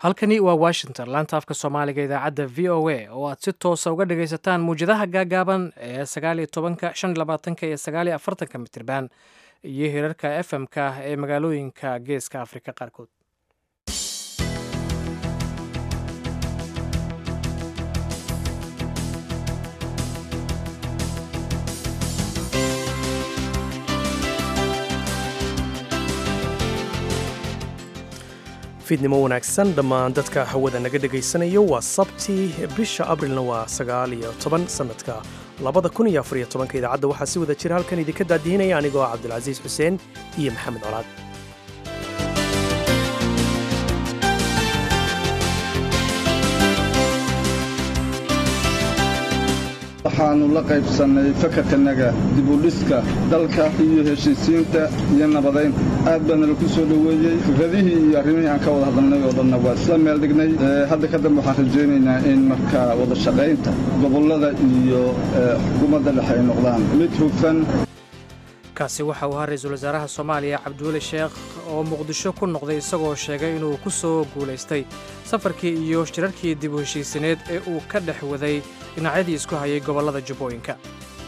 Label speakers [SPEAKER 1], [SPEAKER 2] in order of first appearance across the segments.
[SPEAKER 1] halkani waa washington laanta afka soomaaliga idaacadda v o a oo aad si toosa uga dhagaysataan muwjadaha gaagaaban ee sagaaliyo tobanka shan iyo labaatanka iyo sagaaliyo afartanka mitirban iyo hirarka f m-ka ee magaalooyinka geeska afrika qaarkood
[SPEAKER 2] fiidnimo wanaagsan dhammaan dadka hawada naga dhagaysanayo waa sabti bisha abrilna waa sagaal iyo toban sannadka labada kun iyo afariyo tobanka idaacadda waxaa si wada jira halkan idinka daadihinaya anigoo ah cabdilcasiis xuseen iyo maxamed colaad
[SPEAKER 3] waxaannu la qaybsannay fakarkanaga dibudhiska dalka iyo heshiisiinta iyo nabadaynta aad baana laku soo dhoweeyey fikradihii iyo arrimihii aan ka wada hadalnay oo dhanna waa isla meel dhignay hadda ka dambe waxaan rajaynaynaa in marka wada shaqaynta gobollada iyo xukuumadda dhexe ay noqdaan mid hufan
[SPEAKER 1] kaasi waxa uu ahaa ra-iisul wasaaraha soomaaliya cabdiweli sheekh oo muqdisho ku noqday isagoo sheegay inuu ku soo guulaystay safarkii iyo shirarkii dib u heshiisineed ee uu ka dhex waday dhinacyadii isku hayay gobollada jubbooyinka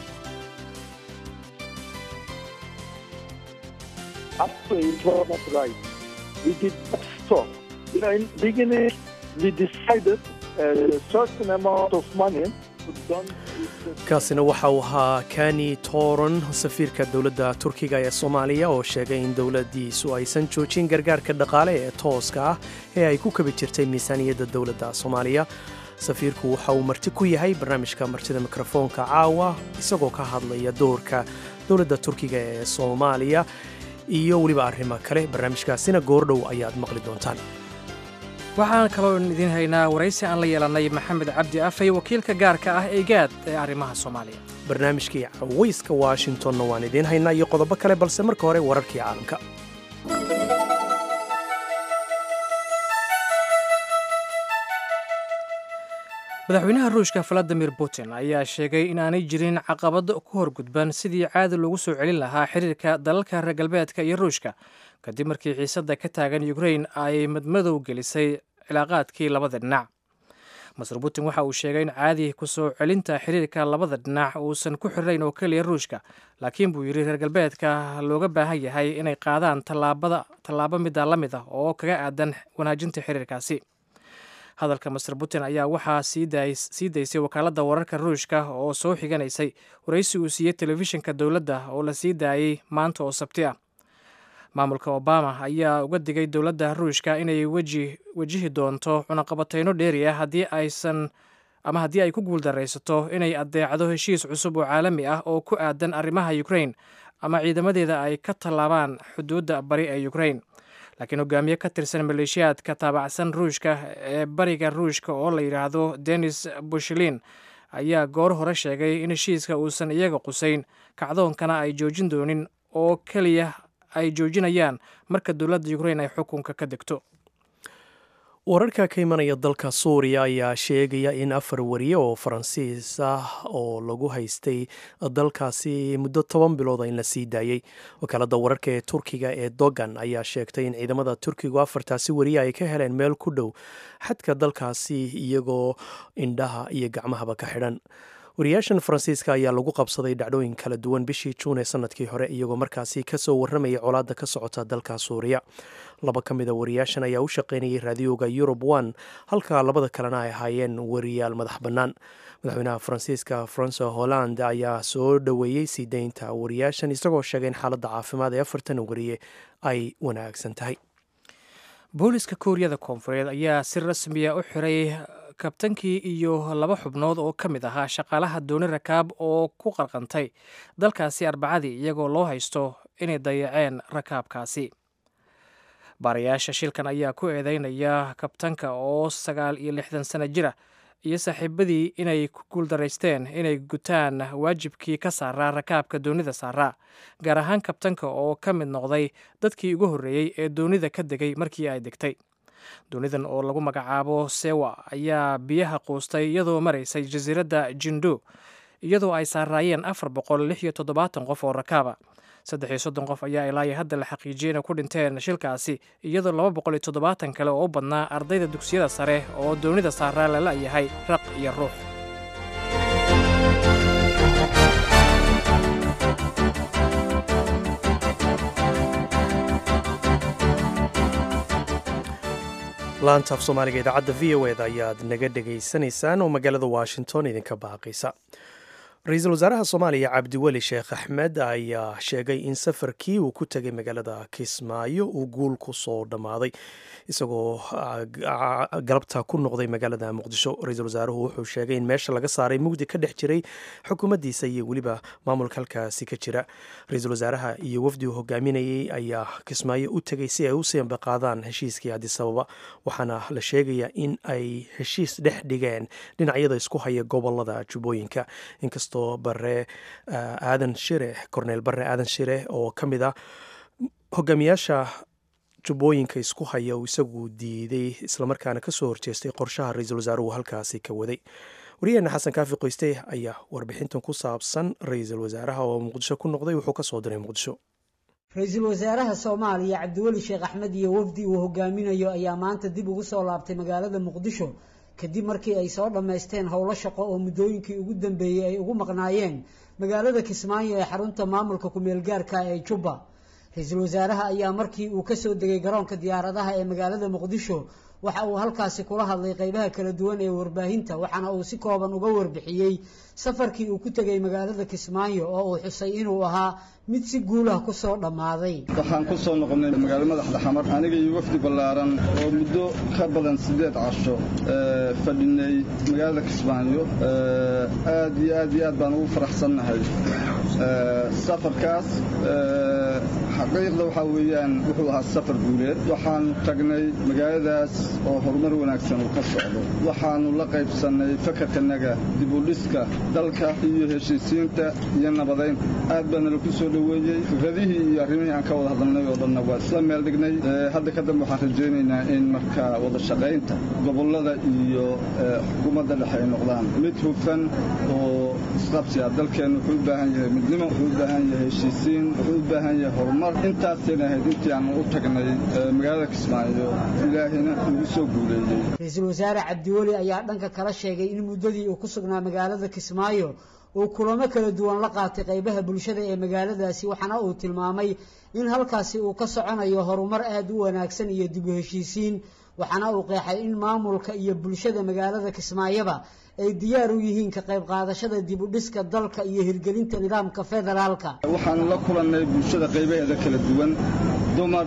[SPEAKER 2] kaasina waxa uu ahaa kani toron safiirka dowladda turkiga ee soomaaliya oo sheegay in dowladdiisu aysan joojin gargaarka dhaqaale ee tooska ah ee ay ku kabi jirtay miisaaniyadda dowladda soomaaliya safiirku waxa uu marti ku yahay barnaamijka martida mikrofoonka caawa isagoo ka hadlaya doorka dowladda turkiga ee soomaaliya iyo weliba arrimo kale barnaamijkaasina goordhow ayaad maqli doontaan
[SPEAKER 1] waxaan kaloo idiin haynaa waraysi aan la yeelannay maxamed cabdi afay wakiilka gaarka ah ee gaad ee arrimaha soomaaliya
[SPEAKER 2] barnaamijkii cawayska washingtonna waan idiin haynaa iyo qodobo kale balse marka hore wararkii caalamka
[SPEAKER 1] madaxweynaha ruushka valadimir putin ayaa sheegay inaanay jirin caqabad ku horgudban sidii caadi loogu soo celin lahaa xiriirka dalalka reer galbeedka iyo ruushka kadib markii xiisadda ka taagan ukrain ay madmadow gelisay cilaaqaadkii labada dhinac master putin waxa uu sheegay in caadi ku soo celinta xiriirka labada dhinac uusan ku xirnayn oo keliya ruushka laakiin buu yidhi reer galbeedka looga baahan yahay inay qaadaan tallaabo middaa la mid ah oo kaga aadan wanaajinta xiriirkaasi hadalka master putin ayaa waxaa sii daysay wakaaladda wararka ruushka oo soo xiganaysay waraysi uu siiyey telefishinka dowladda oo la sii daayey maanta oo sabti ah maamulka obama ayaa uga digay dowladda ruushka inay wejihi doonto cunaqabatayno dheeri ah haddii aysan ama haddii ay ku guuldaraysato inay adeecdo heshiis cusub oo caalami ah oo ku aadan arrimaha ukrain ama ciidamadeeda ay ka tallaabaan xuduudda bari ee ukrain laakiin hogaamiye ka tirsan maleeshiyaadka taabacsan ruushka ee bariga ruushka oo la yidhaahdo denis bushilin ayaa goor hore sheegay in heshiiska uusan iyaga qusayn kacdoonkana ay joojin doonin oo keliya ay joojinayaan marka dowladda ukrain ay xukunka ka degto
[SPEAKER 2] wararka ka imanaya dalka suuriya ayaa sheegaya in afar wariye oo faransiis ah oo lagu haystay dalkaasi muddo toban bilooda in la sii daayey wakaaladda wararka ee turkiga ee dogan ayaa sheegtay in ciidamada turkigu afartaasi wariye ay ka heleen meel ku dhow xadka dalkaasi iyagoo indhaha iyo gacmahaba ka xidhan wariyaashan faransiiska ayaa lagu qabsaday dhacdooyin kala duwan bishii juun ee sanadkii hore iyagoo markaasi kasoo warramayay colaadda ka socota dalka suuriya laba ka mid a wariyaashan ayaa u shaqaynayay raadiyooga yurub one halka labada kalena ay ahaayeen wariyaal madax bannaan madaxweynaha faransiiska francois holland ayaa soo dhoweeyey sii daynta wariyaashan isagoo sheegay in xaaladda caafimaad ee afartan wariye ay wanaagsan tahay
[SPEAKER 1] booliska kuuriyada koonfureed ayaa si rasmiya u xiray kabtankii iyo laba xubnood oo ka mid ahaa shaqaalaha dooni rakaab oo ku qarqantay dalkaasi arbacadii iyagoo loo haysto inay dayaceen rakaabkaasi baarayaasha shilkan ayaa ku eedeynaya kabtanka oo sagaal iyo lixdan sano jira iyo saaxiibadii inay ku guuldaraysteen inay gutaan waajibkii ka saaraa rakaabka doonida saaraa gaar ahaan kabtanka oo ka mid noqday dadkii ugu horreeyey ee doonida ka degay markii ay degtay doonidan oo lagu magacaabo sewa ayaa biyaha quustay iyadoo maraysay jasiiradda jindo iyadoo ay saaraayeen afar boqol lix iyo toddobaatan qof oo rakaaba saddex iyo soddon qof ayaa ilaa iyo hadda la xaqiijiyey inay ku dhinteen shilkaasi iyadoo laba boqol iyo toddobaatan kale oo u badnaa ardayda dugsiyada sare oo doonida saaraa lala yahay raq iyo ruux
[SPEAKER 2] laanta af soomaaliga idaacadda v o eda ayaad naga dhegaysanaysaan oo magaalada washington idinka baaqaysa ra-iisul wasaaraha soomaaliya cabdiweli sheekh axmed ayaa sheegay in safarkii uu ku tegay magaalada kismaayo uu guul ku soo dhammaaday isagoo galabta ku noqday magaalada muqdisho ra-iisul wasaaruhu wuxuu sheegay in meesha laga saaray mugdi ka dhex jiray xukuumaddiisa iyo weliba maamulka halkaasi ka jira ra-iisul wasaaraha iyo wafdi uu hogaaminayey ayaa kismaayo u tegay si ay u siambaqaadaan heshiiskii adisababa waxaana la sheegayaa in ay heshiis dhex dhigeen dhinacyada isku haya gobolada jubbooyinka inkastoo bare aadan shire korneel bare aadan shire oo ka mid ah hogaamiyaasha jubbooyinka isku haya uu isagu diiday islamarkaana kasoo horjeestay qorshaha ra-iisul wasaaruhu halkaasi ka waday waryaheena xasan kaafi qoyste ayaa warbixintan ku saabsan ra-iisul wasaaraha oo muqdisho ku noqday wuxuu kasoo diray muqdisho
[SPEAKER 4] ra-iisul wasaaraha soomaaliya cabdiweli sheekh axmed iyo wafdi uu hogaaminayo ayaa maanta dib ugu soo laabtay magaalada muqdisho kadib markii ay soo dhammaysteen howlo shaqo oo muddooyinkii ugu dambeeyey ay ugu maqnaayeen magaalada kismaayo ee xarunta maamulka ku-meel gaarka ee jubba ra-iisul wasaaraha ayaa markii uu kasoo degay garoonka diyaaradaha ee magaalada muqdisho waxa uu halkaasi kula hadlay qeybaha kala duwan ee warbaahinta waxaana uu si kooban uga warbixiyey safarkii uu ku tegay magaalada kismaayo oo uu xusay inuu ahaa mid si guulah ku soo dhammaaday
[SPEAKER 3] waxaan ku soo noqonnay magaalo madaxda xamar aniga iyo wafdi ballaaran oo muddo ka badan siddeed casho fadhinay magaalada kismaayo aad iyo aad iyo aad baan ugu faraxsannahay safarkaas xaqiiqda waxaa weeyaan wuxuu ahaa safar guuleed waxaanu tagnay magaaladaas oo horumar wanaagsan uu ka socdo waxaannu la qaybsannay fakarkanaga dibudhiska dalka iyo heshiisiinta iyo nabadaynta aad baana laku soo dhoweeyey fikradihii iyo arrimihii aan ka wada hadalnay oo dhanna waa isla meel dhignay hadda ka dambe waxaan rajaynaynaa in markaa wada shaqaynta gobollada iyo xukuumadda dhexe ay noqdaan mid hufan oo isqabsi ah dalkeennu wuxuu u baahan yahay midnimo wuxuu u baahan yahay heshiisiin wuxuu u baahan yahay horumar intaasayna ahayd intii aan u tagnay magaalada kismaayo ilaahina nagu soo guuleeyey
[SPEAKER 4] ra-iisul wasaare cabdiweli ayaa dhanka kala sheegay in muddadii uu ku sugnaa magaalada kismaayo uu kulamo kala duwan la qaatay qaybaha bulshada ee magaaladaasi waxaana uu tilmaamay in halkaasi uu ka soconayo horumar aada u wanaagsan iyo dib u heshiisiin waxaana uu qeexay in maamulka iyo bulshada magaalada kismaayoba ay diyaar u yihiin ka qayb qaadashada dib u dhiska dalka iyo hirgelinta nidaamka federaalka
[SPEAKER 3] waxaanu la kulannay bulshada qaybaheeda kala duwan dumar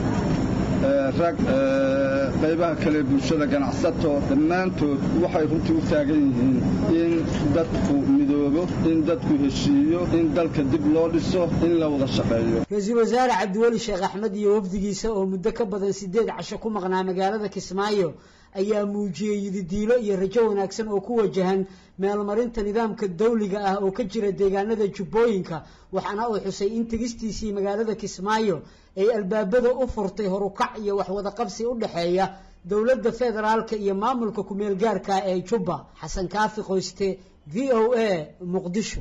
[SPEAKER 3] rag qaybaha kale bulshada ganacsato dhammaantood waxay runtii u taagan yihiin in dadku midoobo in dadku heshiiyo in dalka dib loo dhiso in la wada shaqeeyo
[SPEAKER 4] ra-iisul wasaare cabdiweli sheekh axmed iyo wafdigiisa oo muddo ka badan siddeed casho ku maqnaa magaalada kismaayo ayaa muujiyey yididiilo iyo rajo wanaagsan oo ku wajahan meelmarinta nidaamka dawliga ah oo ka jira deegaanada jubbooyinka waxaana uu xusay in tegistiisii magaalada kismaayo ay albaabada u furtay horukac iyo waxwada qabsi u dhexeeya dowladda federaalka iyo maamulka ku-meel gaarka ee jubba xasan kaafi qoyste v o a muqdisho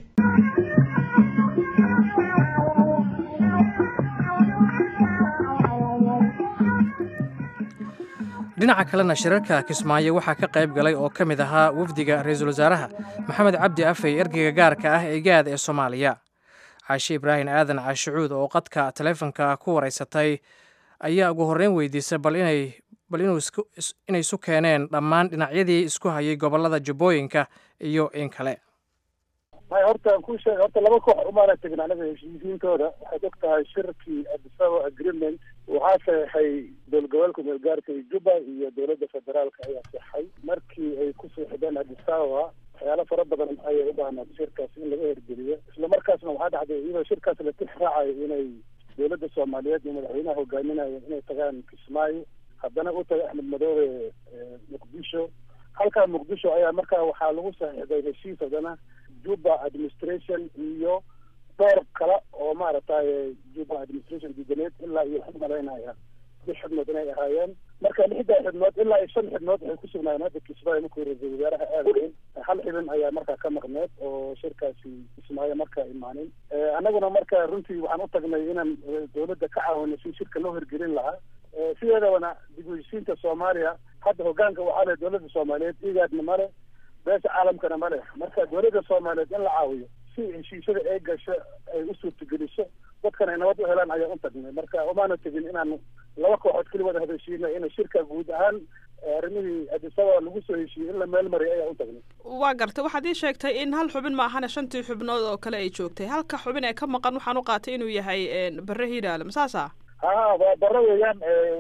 [SPEAKER 1] dhinaca kalena shirarka kismaayo waxaa ka qayb galay oo ka mid ahaa wafdiga ra-iisul wasaaraha maxamed cabdi afey ergeyga gaarka ah ee gaad ee soomaaliya caashe ibraahim aadan caashicuud oo qadka taleefonka ku wareysatay ayaa ugu horreyn weydiisay bal inay bal inay isu keeneen dhammaan dhinacyadii isku hayay gobollada jubbooyinka iyo in kale
[SPEAKER 5] may horta ku sheeg horta laba koox umaana tegin anaga heshiisiintooda waxaad og tahay shirkii adisaba agreement waxaa saxeixay dowla gobolka meelgaarka iyo jubba iyo dowladda federaalka ayaa saxay markii ay ku seexdeen adisababa waxyaalo fara badan ayay u baahnaad shirkaas in laga hergeliyo isla markaasna waxaa dhacday iyadoo shirkaas la tix raacayo inay dowladda soomaaliyeed iyo madaxweynaha hogaaminayo inay tagaan kismaayo haddana u tagay axmed madoobe muqdisho halkaa muqdisho ayaa markaa waxaa lagu saxiixday heshiis haddana juba administration iyo dhowr kale oo maaragtay juba administration diidaneed ilaa iyo waxu malaynaya lix xubnood inay ahaayeen marka lixdaa xubnood ilaa iyo shan xubnood waxay ku sugnaayeen hadda kismaayo markuu ra-iisul wasaaraha aadayn hal xibin ayaa markaa ka maqneed oo shirkaasi kismaayo markaa imaanin annaguna marka runtii waxaan u tagnay inaan dawladda ka caawino si shirka loo hirgelin lahaa sideedabana dib u heshiinta soomaaliya hadda hogaanka waxaa leh dawladda soomaaliyeed igaadna male beesha caalamkana ma leh marka dawladda soomaaliyeed in la caawiyo si heshiisyada ay gasho ay u suurtageliso dadkan ay nabad u helaan ayaan u tagnay marka umaana tegin inaan laba kooxood keli wada hadashiino in shirka guud ahaan arrimihii adisababa lagu soo heshiiyey in la meel mariy ayaan u tagnay
[SPEAKER 6] waa gartay waxaad ii sheegtay in hal xubin ma ahana shantii xubnood oo kale ay joogtay halka xubin ee ka maqan waxaan u qaatay inuu yahay bare hiiraale masaasa
[SPEAKER 5] ha waa bare weeyaan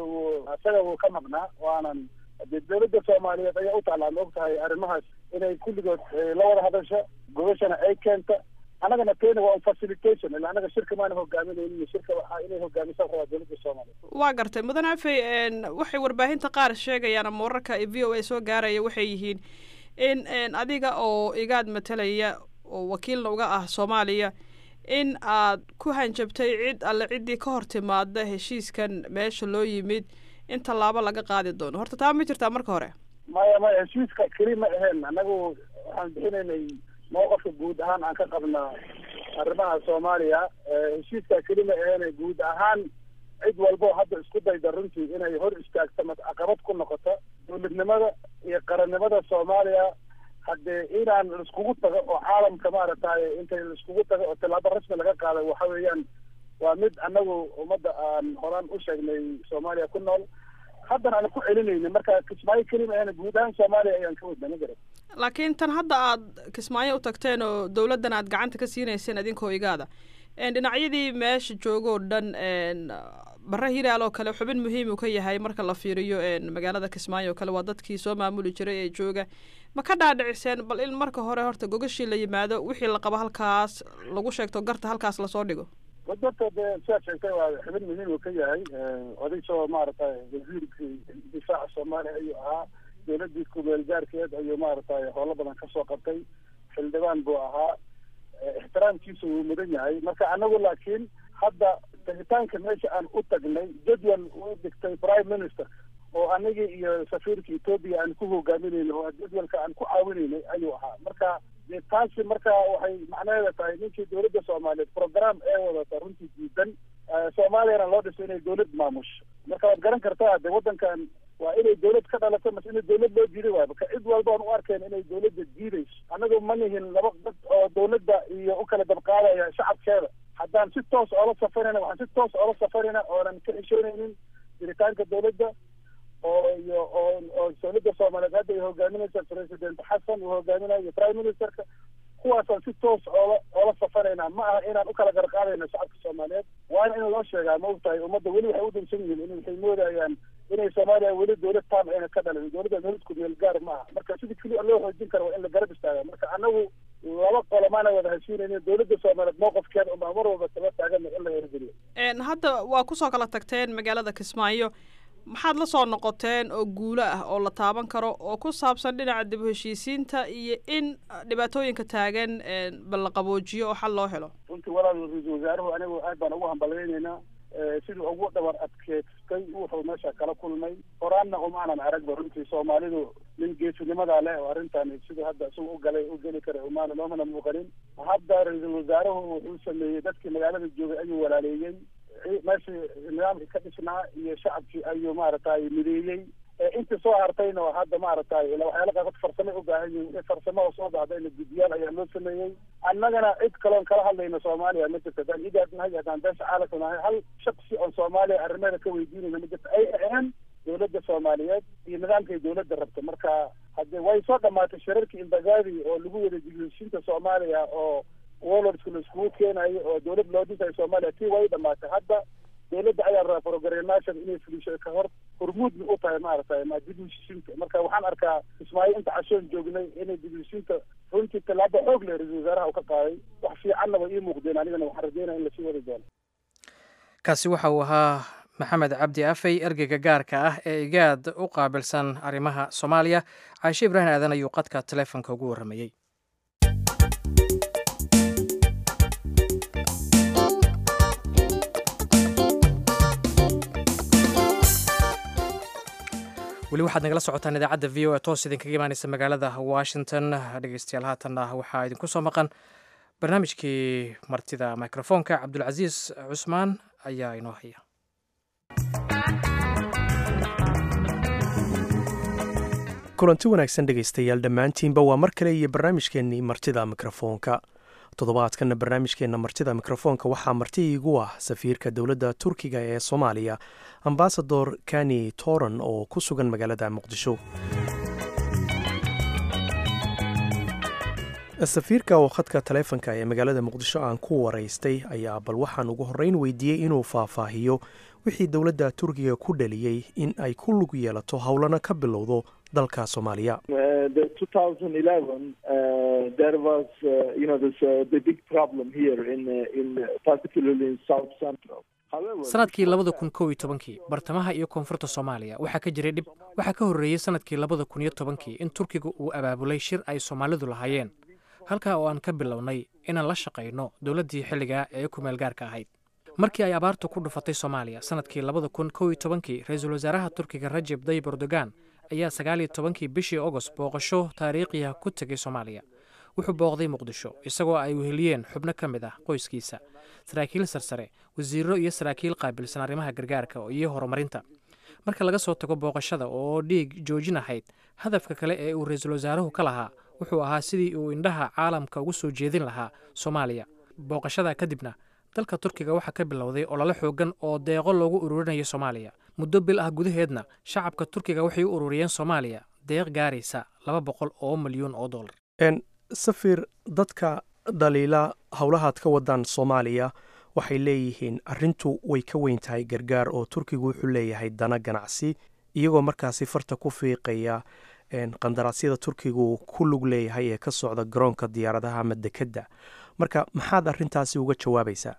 [SPEAKER 5] isaga wuu ka maqnaa waanan dee dawladda soomaaliyeed ayaa u taclaan og tahay arrimahaas inay kulligood la wada hadasho gobashana ay keenta annagana keena waa un facilitation ila annaga shirka maana hogaaminaynin shirka waxaa inay hogaamisa rabaa dawladda soomaaliyeed
[SPEAKER 6] waa gartay mudan afey waxay warbaahinta qaar sheegayaan ama wararka v o a soo gaaraya waxay yihiin in adiga oo igaad matalaya oo wakiilna uga ah soomaaliya in aad ku hanjabtay cid alle ciddii ka hor timaada heshiiskan meesha loo yimid in tallaabo laga qaadi doono horta taa ma jirtaa marka hore
[SPEAKER 5] maya maya heshiiska keli ma aheen annagu waxaan bixinaynay mowqafka guud ahaan aan ka qabnaa arrimaha soomaaliya heshiiska keli ma aheen guud ahaan cid walbo hadda isku dayda runtii inay hor istaagto mas caqabad ku noqoto dawladnimada iyo qarannimada soomaaliya haddee inaan laiskugu tago oo caalamka maaragtay intay laiskugu tago oo tallaabo rasmi laga qaaday waxa weeyaan waa mid annagu ummadda aan horaan u sheegnay soomaaliya ku nool haddana aan ku celinayni marka kismaayo kelima ahna guud ahaan soomaaliya ayaan ka wadna ma garan
[SPEAKER 6] laakiin tan hadda aad kismaayo u tagteen oo dawladdan aad gacanta ka siinayseen idinkoo igaada dhinacyadii meesha joogoo dhan bare hiraal oo kale xubin muhiim uu ka yahay marka la fiiriyo magaalada kismaayo oo kale waa dadkii soo maamuli jiray ee jooga ma ka dhaadhiciseen bal in marka hore horta gogashii la yimaado wixii la qabo halkaas lagu sheegto garta halkaas lasoo dhigo
[SPEAKER 5] dadka dee siaad sheegtay waa xubin muhiim uu ka yahay oday soo maaragtay wasiirkii difaaca soomaaliya ayuu ahaa dawladii kumeel gaarkeed ayuu maaragtay howlo badan kasoo qabtay xildhibaan buu ahaa ixtiraamkiisa wuu mudan yahay marka anagu laakiin hadda tagitaanka meesha aan u tagnay jadwal uu dhigtay prime minister oo anagii iyo safiirka etoobiya aan ku hogaaminayna oo jadwalka aan ku caawinaynay ayuu ahaa marka dee taasi marka waxay macnaheeda tahay ninkii dawladda soomaaliyeed program ee wadata runtii diidan soomaaliyana loo dhiso inay dawlad maamusho marka waad garan kartaa de waddankan waa inay dawlad ka dhalato mase in dawlad loo diiday waayo marka cid walba aan u arkeen inay dawladda diidayso annagu ma nihin laba dad oo dawladda iyo u kala dabqaadaya shacabkeeda haddaan si toos oola safarayna waxaan si toos oola safarayna oonan ka xishoonaynin jiritaanka dawladda oo iyo oo oo dawladda soomaaliyeed hadda ay hogaaminaysa president xasan uu hogaaminayo iyo prime ministerka kuwaasaan si toos oola oola safarayna ma aha inaan u kala garqaadayno shacabka soomaaliyeed waana in loo sheegaa ma ogtahay ummadda weli waxay u dansan yihiin in waxay moodayaan inay soomaaliya weli dawlad taam ayna ka dhalin dawladda dawladku meel gaar ma aha marka sidii keliya loo xoojin karo waa in la garab istaaga marka anagu laba qolo maana wada heshiinaynin dawladda soomaaliyeed mowqafkeeda unbaa mar walba taba taagan in la hirgeliyo
[SPEAKER 6] hadda waa kusoo kala tagteen magaalada kismaayo maxaad la soo noqoteen oo guulo ah oo la taaban karo oo ku saabsan dhinaca dib u heshiisiinta iyo in dhibaatooyinka taagan bal la qaboojiyo oo xal loo helo
[SPEAKER 5] runtii walaal ra-iisul wasaaruhu anigu aad baan ugu hambaleynaynaa siduu ugu dhabar adkeystay wuxuu meesha kala kulmay horaanna umaanan aragba runtii soomaalidu nin geesinimadaa leh oo arrintan siduu hadda isagu u galay u geli kara umaana loomana muuqanin hadda ra-iisul wasaaruhu wuxuu sameeyey dadkii magaalada joogay ayuu walaaleeyey meeshii nidaamkii ka dhisnaa iyo shacabkii ayuu maaragtay mideeyey intii soo hartayna oo hadda maaragtay ila waxyaala qaarkood farsamay u baahan yihin wixii farsamo oo soo baxdayna guddiyaal ayaa loo sameeyey annagana cid kaloon kala hadlayno soomaaliya ma jirto haddaan igaad nahay haddaan beesha caalamka nahay hal shaksi oon soomaaliya arrimeeda ka weydiinayna ma jirto ay ahaen dawladda soomaaliyeed iyo nidaamkay dawladda rabto marka hadde way soo dhamaatay shirarkii imbagaadi oo lagu wada dibheshiinta soomaaliya oo warlordsku la iskugu keenayo oo dawlad loo dhisayo soomaaliya tii way dhamaatay hadda dawladda ayaa rabaa programation inay fulisho ka hor hormuudna u tahay maaragtay ma dib heshiisiinta marka waxaan arkaa ismaaciil inta cashoon joognay inay dib heshiisiinta runtii tallaabo xoog leh ra-isul wasaaraha uu ka qaaday wax fiicanna way ii muuqdeen anigana waxaan rajeynaya in lasii wadi doono
[SPEAKER 1] kaasi waxa uu ahaa maxamed cabdi afey ergeyga gaarka ah ee igaad u qaabilsan arrimaha soomaaliya caashe ibraahim aadan ayuu qadka taleefonka ugu warramayey weli waxaad nagala socotaan idaacadda v o a toos idinkaga imaaneysa magaalada washington dhegeystayaal haatanna waxaa idinku soo maqan barnaamijkii martida microfoonka cabdulcasiis cusmaan ayaa inoo haya
[SPEAKER 2] kulanti wanaagsan dhegaystayaal dhammaantiinba waa mar kale iyo barnaamijkeennii martida mikrofoonka toddobaadkanna barnaamijkeenna martida mikrofoonka waxaa marti iigu ah safiirka dowladda turkiga ee soomaaliya ambasador kani toran oo ku sugan magaalada muqdisho safiirka oo khadka taleefonka ee magaalada muqdisho aan ku waraystay ayaa bal waxaan ugu horreyn weydiiyey inuu faahfaahiyo wixii dowladda turkiga ku dhaliyey in ay ku lug yeelato howlana ka bilowdo dalka soomaaliya
[SPEAKER 1] sanadkii labada kun kow iyo tobankii bartamaha iyo koonfurta soomaaliya waxaa ka jiray dhib waxaa ka horreeyey sanadkii labada kun iyo tobankii in turkiga uu abaabulay shir ay soomaalidu lahaayeen halkaa oo aan ka bilownay inaan la shaqayno dowladdii xilligaa ee kumeel gaarka ahayd markii ay abaartu ku dhufatay soomaaliya sanadkii labada kun kow iyo tobankii ra-iisul wasaaraha turkiga rajeb dayib erdogan ayaa sagaal iyo tobankii bishii agost booqasho taariikhiya ku tegay soomaaliya wuxuu booqday muqdisho isagoo ay weheliyeen xubno ka mid ah qoyskiisa saraakiil sarsare wasiiro iyo saraakiil qaabilsan arrimaha gargaarka iyo horumarinta marka laga soo tago booqashada oo dhiig joojin ahayd hadafka kale ee uu ra-iisul wasaaruhu ka lahaa wuxuu ahaa sidii uu indhaha caalamka ugu soo jeedin lahaa soomaaliya booqashada kadibna dalka turkiga waxaa ka bilowday olole xoogan oo deeqo loogu ururinayo soomaaliya muddo bil ah gudaheedna shacabka turkiga waxay u ururiyeen soomaaliya deeq gaaraysa laba boqol oo milyuun oo dollar
[SPEAKER 2] safir dadka dhaliila howlahaad ka wadaan soomaaliya waxay leeyihiin arrintu way ka weyn tahay gargaar oo turkigu wuxuu leeyahay dana ganacsi iyagoo markaasi farta ku fiiqaya qandaraasyada turkigu ku lug leeyahay ee ka socda garoonka diyaaradaha ama dekedda marka maxaad arrintaasi uga jawaabaysaa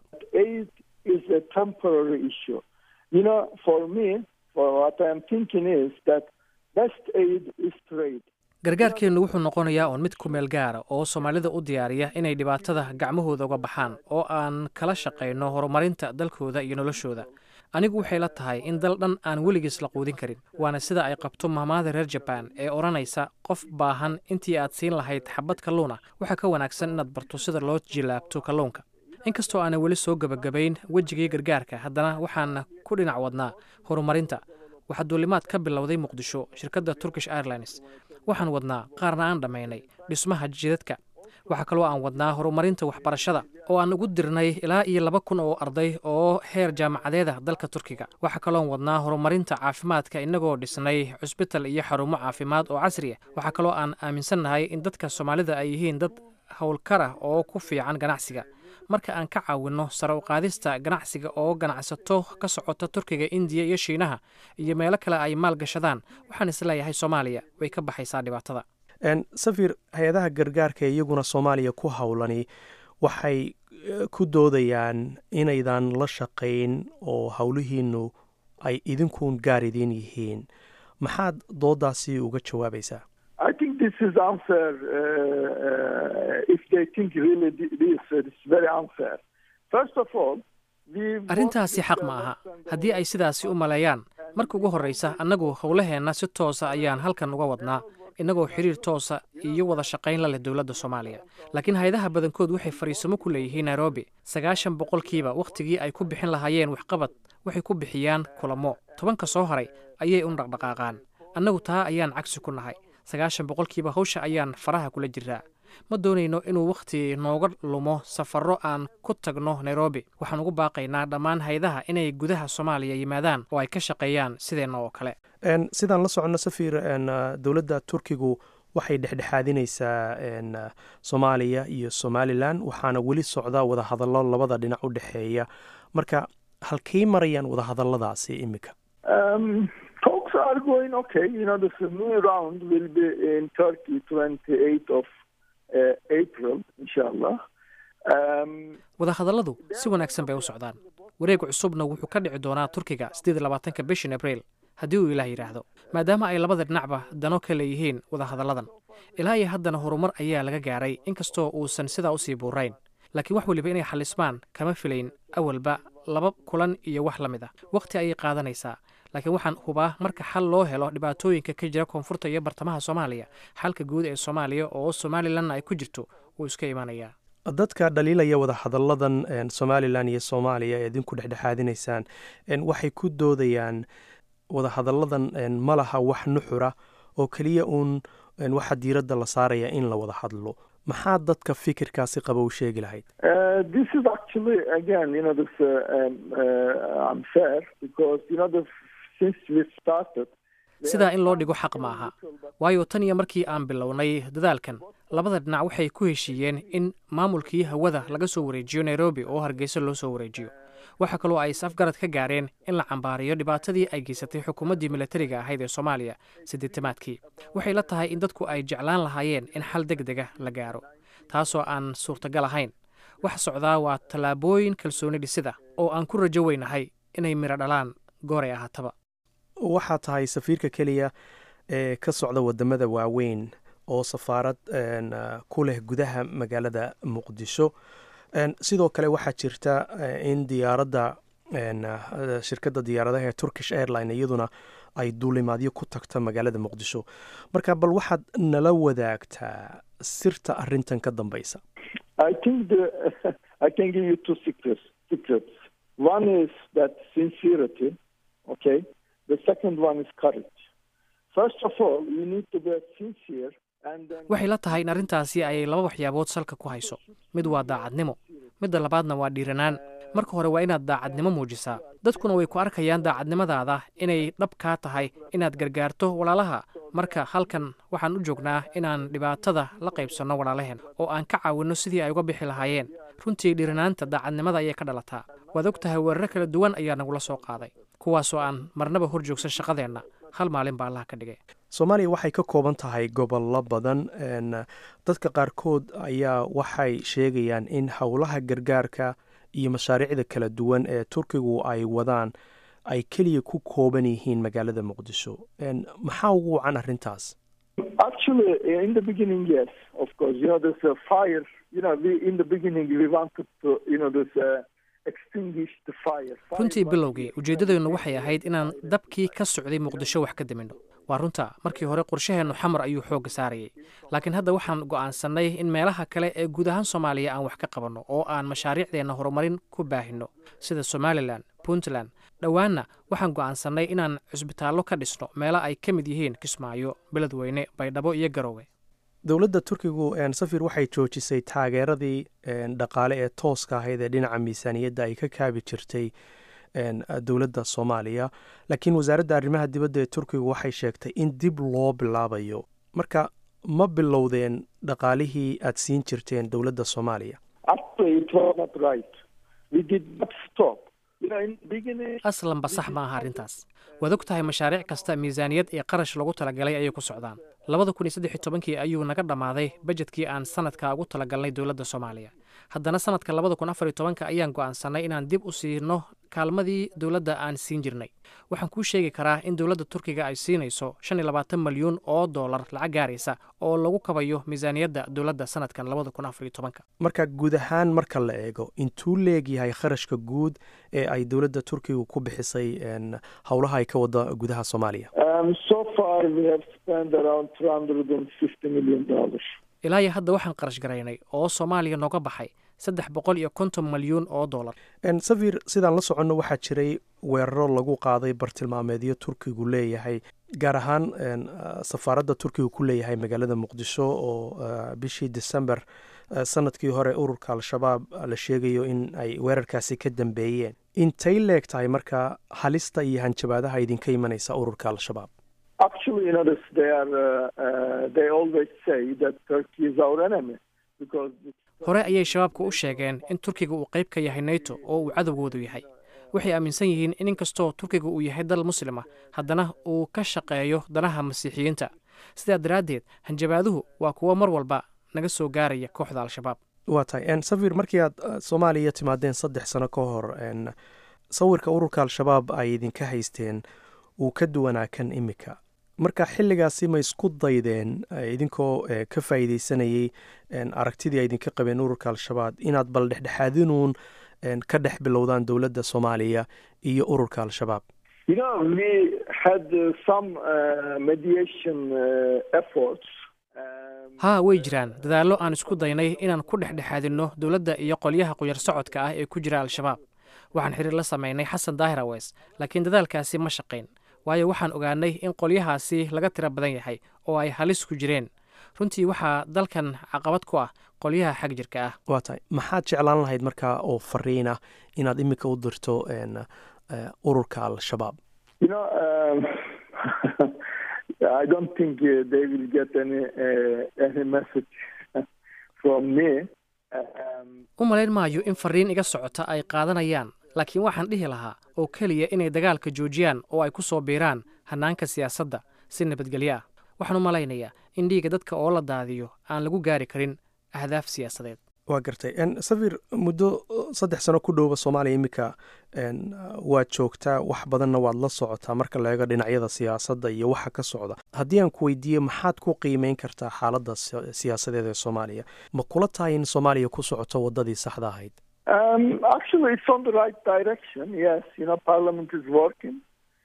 [SPEAKER 1] gargaarkeennu wuxuu noqonayaa uun mid ku meel gaara oo soomaalida u diyaariya inay dhibaatada gacmahooda uga baxaan oo aan kala shaqayno horumarinta dalkooda iyo noloshooda anigu waxay la tahay in dal dhan aan weligiis la quudin karin waana sida ay qabto mahmaada reer jabaan ee odhanaysa qof baahan intii aad siin lahayd xabad kalluuna waxaa ka wanaagsan inaad barto sida loo jilaabto kalluunka inkastoo aanan weli soo gebagabayn wejigii gargaarka haddana waxaana ku dhinac wadnaa horumarinta waxaa duulimaad ka bilowday muqdisho shirkadda turkish airlines waxaan wadnaa qaarna aan dhammaynay dhismaha jidadka waxaa kaloo aan wadnaa horumarinta waxbarashada oo aan ugu dirnay ilaa iyo laba kun oo arday oo heer jaamacadeeda dalka turkiga waxaa kaloon wadnaa horumarinta caafimaadka innagoo dhisnay cusbital iyo xarumo caafimaad oo casri ah waxaa kaloo aan aaminsannahay in dadka soomaalida ay yihiin dad howlkarah oo ku fiican ganacsiga marka aan ka caawinno sare u qaadista ganacsiga oo ganacsato ka socota turkiga indiya iyo shiinaha iyo meelo kale ay maal gashadaan waxaan isleeyahay soomaaliya way ka baxaysaa dhibaatada
[SPEAKER 2] safir hay-adaha gargaarka iyaguna soomaaliya ku howlani waxay ku doodayaan inaydan la shaqayn oo howlihiinu ay idinkuun gaar idiin yihiin maxaad doodaasi uga jawaabaysaa
[SPEAKER 1] arrintaasi xaq ma aha haddii ay sidaasi u maleeyaan marka ugu horraysa annagu howlaheenna si toosa ayaan halkan uga wadnaa innagoo xiriir toosa iyo wada shaqayn la leh dowladda soomaaliya laakiin hay-adaha badankood waxay fariisamo ku leeyihiin nairobi sagaashan boqolkiiba wakhtigii ay ku bixin lahaayeen waxqabad waxay ku bixiyaan kulamo tobanka soo haray ayay un dhaqdhaqaaqaan annagu taa ayaan cagsi ku nahay sagaashan boqolkiiba hawsha ayaan faraha kula jiraa ma doonayno inuu wakhti nooga lumo safarro aan ku tagno nairobi waxaan ugu baaqaynaa dhammaan haydaha inay gudaha soomaaliya yimaadaan oo ay ka shaqeeyaan sideenna oo kale
[SPEAKER 2] sidaan la soconno safir dowladda turkigu waxay dhexdhexaadinaysaa soomaaliya iyo somalilan waxaana weli socda wadahadallo labada dhinac u dhexeeya marka halkay marayaan wadahadalladaasi iminka
[SPEAKER 1] wadahadalladu si wanaagsan bay u socdaan wareega cusubna wuxuu ka dhici doonaa turkiga siddeed iyo labaatanka bishan abriil haddii uu ilaah yidhaahdo maadaama ay labada dhinacba dano ka leeyihiin wadahadalladan ilaa iyo haddana horumar ayaa laga gaaray inkastoo uusan sidaa usii buurayn laakiin wax weliba inay xalismaan kama filayn awalba laba kulan iyo wax la mid ah wakhti ayay qaadanaysaa laakiin waxaan hubaa marka xal loo helo dhibaatooyinka ka jira koonfurta iyo bartamaha soomaaliya xalka guud ee soomaaliya oo somalilanna ay ku jirto wuu iska imanayaa
[SPEAKER 2] dadka dhaliilaya wadahadalladan somalilan iyo soomaaliya ee idinku dhexdhexaadinaysaan waxay ku doodayaan wadahadalladan ma laha wax nuxura oo keliya uun waxaa diiradda la saaraya in la wada hadlo maxaa dadka fikirkaasi qaba u sheegi lahayd
[SPEAKER 1] sidaa in loo dhigo xaq ma aha waayo tan iyo markii aan bilownay dadaalkan labada dhinac waxay ku heshiiyeen in maamulkii hawada laga soo wareejiyo nairobi oo hargeysa loo soo wareejiyo waxaa kaloo ay is-afgarad ka gaareen in la cambaariyo dhibaatadii ay geysatay xukuumaddii milatariga ahayd ee soomaaliya sideetamaadkii waxay la tahay in dadku ay jeclaan lahaayeen in xal deg dega la gaaro taasoo aan suurtagal ahayn waxa socdaa waa tallaabooyin kalsooni dhisida oo aan ku rajo weynahay inay midho dhalaan gooray ahaataba
[SPEAKER 2] waxaa tahay safiirka keliya ee ka socda wadamada waaweyn oo safaarad ku leh gudaha magaalada muqdisho sidoo kale waxaa jirta in diyaaradda shirkadda diyaaradaha ee turkish airline iyaduna ay duulimaadyo ku tagto magaalada muqdisho marka bal waxaad nala wadaagtaa sirta arintan ka dambeysa
[SPEAKER 1] waxay la tahay in arrintaasi ay laba waxyaabood salka ku hayso mid waa daacadnimo midda labaadna waa dhiiranaan marka hore waa inaad daacadnimo muujisaa dadkuna way ku arkayaan daacadnimadaada inay dhab kaa tahay inaad gargaarto walaalaha marka halkan waxaan u joognaa inaan dhibaatada la qaybsanno walaalaheen oo aan ka caawinno sidii ay uga bixi lahaayeen runtii dhiiranaanta daacadnimada ayay ka dhalataa waad og tahay weeraro kala duwan ayaa nagula soo qaaday kuwaasoo aan marnaba hor joogsan shaqadeenna hal maalin baa allaha ka dhigay
[SPEAKER 2] soomaaliya waxay ka kooban tahay gobollo badan dadka qaarkood ayaa waxay sheegayaan in howlaha gargaarka iyo mashaariicda kala duwan ee turkigu ay wadaan ay keliya ku kooban yihiin magaalada muqdisho maxaa ugu wacan arrintaas
[SPEAKER 1] runtii bilowgii ujeeddadeennu waxay ahayd inaan dabkii ka socday muqdisho wax ka diminno waa runta markii hore qorshaheennu xamar ayuu xoogga saarayay laakiin hadda waxaan go'aansannay in meelaha kale ee guud ahaan soomaaliya aan wax ka qabanno oo aan mashaariicdeenna horumarin ku baahinno sida somalilan puntland dhowaanna waxaan go'aansannay inaan cusbitaallo ka dhisno meelo ay ka mid yihiin kismaayo beledweyne baydhabo iyo garowe
[SPEAKER 2] dowladda turkigu safir waxay joojisay taageeradii dhaqaale ee tooska ahayd ee dhinaca miisaaniyadda ay ka kaabi jirtay dowladda soomaaliya laakiin wasaaradda arrimaha dibadda ee turkigu waxay sheegtay in dib loo bilaabayo marka ma bilowdeen dhaqaalihii aad siin jirteen dowladda soomaaliya
[SPEAKER 1] aslanba sax ma aha arrintaas waad og tahay mashaariic kasta miisaaniyad ee qarash lagu talagalay ayay ku socdaan labada kun iyo saddex iyo tobankii ayuu naga dhammaaday bajedkii aan sanadka ugu talagalnay dowladda soomaaliya haddana sanadka labada kun afar iyo tobanka ayaan go'aansannay inaan dib u siino kaalmadii dowladda aan siin jirnay waxaan kuu sheegi karaa in dowladda turkiga ay siinayso shan iyo labaatan malyuun oo dollar lacag gaaraysa oo lagu kabayo miisaaniyadda dowladda sanadkan labada kun afar iyo tobanka
[SPEAKER 2] marka guud ahaan marka la eego intuu leegyahay kharashka guud ee ay dowladda turkiga ku bixisay howlaha ay ka wada gudaha soomaaliya
[SPEAKER 1] ilaa iyo hadda waxaan qarash garaynay oo soomaaliya nooga baxay saddex boqol iyo konton malyuun oo dollar
[SPEAKER 2] safir sidaan la soconno waxaa jiray weeraro lagu qaaday bartilmaameedyo turkigu leeyahay gaar ahaan safaaradda turkiga ku leeyahay magaalada muqdisho oo bishii december sanadkii hore ururka al-shabaab la sheegayo in ay weerarkaasi ka dambeeyeen intay leeg tahay marka halista iyo hanjabaadaha idinka imanaysa ururka al-shabaab
[SPEAKER 1] hore ayay shabaabku u sheegeen in turkiga uu qayb ka yahay nato oo uu cadowgoodu yahay waxay aaminsan yihiin in inkastoo turkiga uu yahay dal muslima haddana uu ka shaqeeyo danaha masiixiyiinta sidaa daraaddeed hanjabaaduhu waa kuwo mar walba naga soo gaaraya kooxda al-shabaab
[SPEAKER 2] waa tahay safir markii aad soomaaliya timaadeen saddex sano ka hor sawirka ururka al-shabaab ay idinka haysteen uu ka duwanaa kan imika marka xilligaasi ma isku daydeen idinkoo ka faa'iideysanayay aragtidii ay idinka qabeen ururka al-shabaab inaad bal dhexdhexaadinuun ka dhex bilowdaan dowladda soomaaliya iyo ururka al-shabaab
[SPEAKER 7] You know, we had uh, some uh, mediation uh, efforts. Um,
[SPEAKER 1] haa way jiraan dadaallo aan isku daynay inaan ku dhexdhexaadinno dowladda iyo qolyaha quyar socodka ah ee ku jira al-shabaab waxaan xiriir la samaynay xasan daahir aweys laakiin dadaalkaasi ma shaqayn waayo waxaan ogaanay in qolyahaasi laga tiro badan yahay oo ay halis ku jireen runtii waxaa dalkan caqabad ku ah qolyaha xag jirka ah
[SPEAKER 2] waa tahay maxaad jeclaan lahayd markaa oo fariin ah inaad iminka u dirto een, eh, ururka al-shabaab
[SPEAKER 7] You know, um, I don't think uh, they will get any uh, any message from me. Um,
[SPEAKER 1] u malayn maayo in fariin iga socota ay qaadanayaan laakiin waxaan dhihi lahaa oo keliya inay dagaalka joojiyaan oo ay ku soo biiraan hannaanka siyaasadda si nabadgelyo ah waxaan u malaynayaa in dhiigga dadka oo la daadiyo aan lagu gaari karin ahdaaf siyaasadeed
[SPEAKER 2] waa gartay En, safir muddo uh, saddex sano ku dhowba soomaaliya iminka en, uh, waad joogtaa wax badanna waad la socotaa marka la eego dhinacyada siyaasadda iyo waxa ka socda haddii aan ku weydiiye maxaad ku qiimeyn kartaa xaaladda si- siyaasadeed ee soomaaliya ma kula tahay in soomaaliya ku socoto waddadii saxda ahayd
[SPEAKER 7] um, actually, it's on the right direction. Yes, you know, Parliament is working,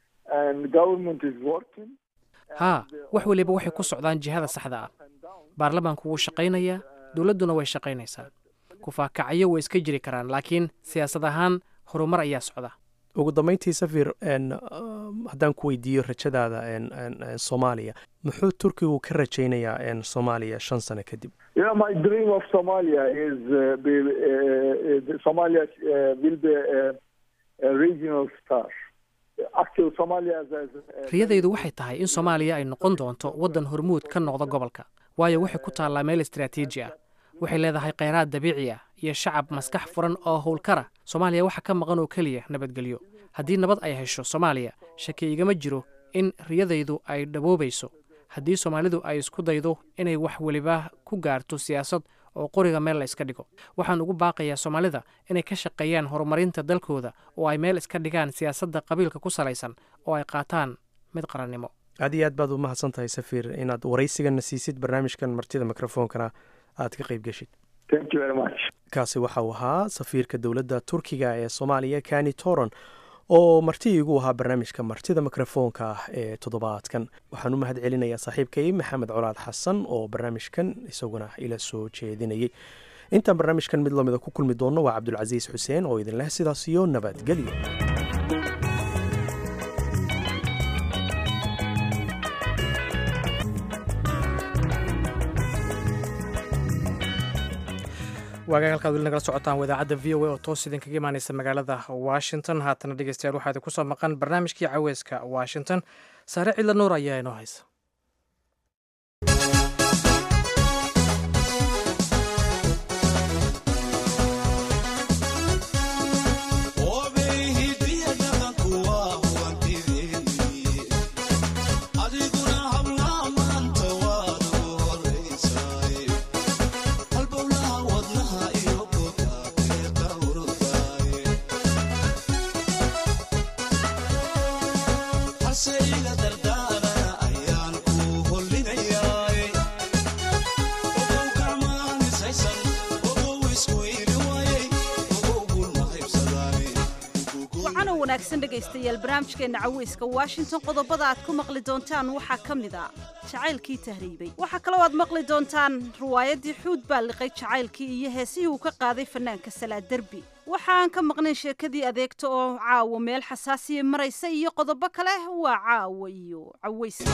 [SPEAKER 7] and government is working.
[SPEAKER 1] haa wax weliba waxay ku socdaan jihada saxda ah baarlamaanku wuu shaqaynayaa dowladduna way shaqaynaysaa kufaakacyo way iska jiri karaan laakiin siyaasad ahaan horumar ayaa socda
[SPEAKER 2] ugu dambeyntii safir en, um, haddaan ku weydiiyo rajadaada en, en, en, soomaaliya muxuu turkigu ka rajaynayaa en, soomaaliya shan sano kadib
[SPEAKER 7] You know, my dream of Somalia is uh, be, uh, uh, Somalia uh, will be a, a regional star. Actually, Somalia is, is
[SPEAKER 1] riyadaydu waxay tahay in soomaaliya ay noqon doonto waddan hormuud ka noqda gobolka waayo waxay ku taallaa meel istaraatiiji ah waxay leedahay kheyraad dabiici ah iyo shacab maskax furan oo howlkara soomaaliya waxa ka maqan oo keliya nabadgelyo haddii nabad ay hesho soomaaliya shaki igama jiro in riyadaydu ay dhaboobayso haddii soomaalidu ay isku daydo inay wax weliba ku gaarto siyaasad oo qoriga meel la iska dhigo waxaan ugu baaqayaa soomaalida inay ka shaqeeyaan horumarinta dalkooda oo ay meel iska dhigaan siyaasadda qabiilka ku salaysan oo ay qaataan mid qarannimo
[SPEAKER 2] aad iyo aad baad u mahadsan tahay safir inaad waraysigana siisid barnaamijkan martida mikrofoonkana aad ka qayb geshid
[SPEAKER 7] Thank you very much.
[SPEAKER 2] kaasi waxa uu ahaa safiirka dowladda turkiga ee soomaaliya kani toron oo marti igu ahaa barnaamijka martida mikrofoonka ah ee toddobaadkan waxaan u mahad celinayaa saaxiibkay maxamed colaad xasan oo barnaamijkan isaguna ila soo jeedinayay intaan barnaamijkan mid lamida ku kulmi doonno waa cabdulcasiis xuseen oo idin leh sidaas iyo nabadgelyo
[SPEAKER 1] waagaag halkaad weli nagala socotaan wadaacadda v o a oo toos idinkaga imaaneysa magaalada washington haatana dhegeystayaal waxaa idin kusoo maqan barnaamijkii caweyska washington saare cidla nuur ayaa inoo haysa
[SPEAKER 8] wacan oo wanaagsan dhegaystayaal barnaamijkeenna caweyska washington qodobada aad ku maqli doontaan waxaa ka mid a jacaylkii tahriibay waxaa kaloo aad maqli doontaan riwaayaddii xuud baa liqay jacaylkii iyo heesihii uu ka qaaday fanaanka salaad derbi waxa aan ka maqnayn sheekadii adeegta oo caawa meel xasaasiya maraysa iyo qodobo kale waa caawa iyo caweyska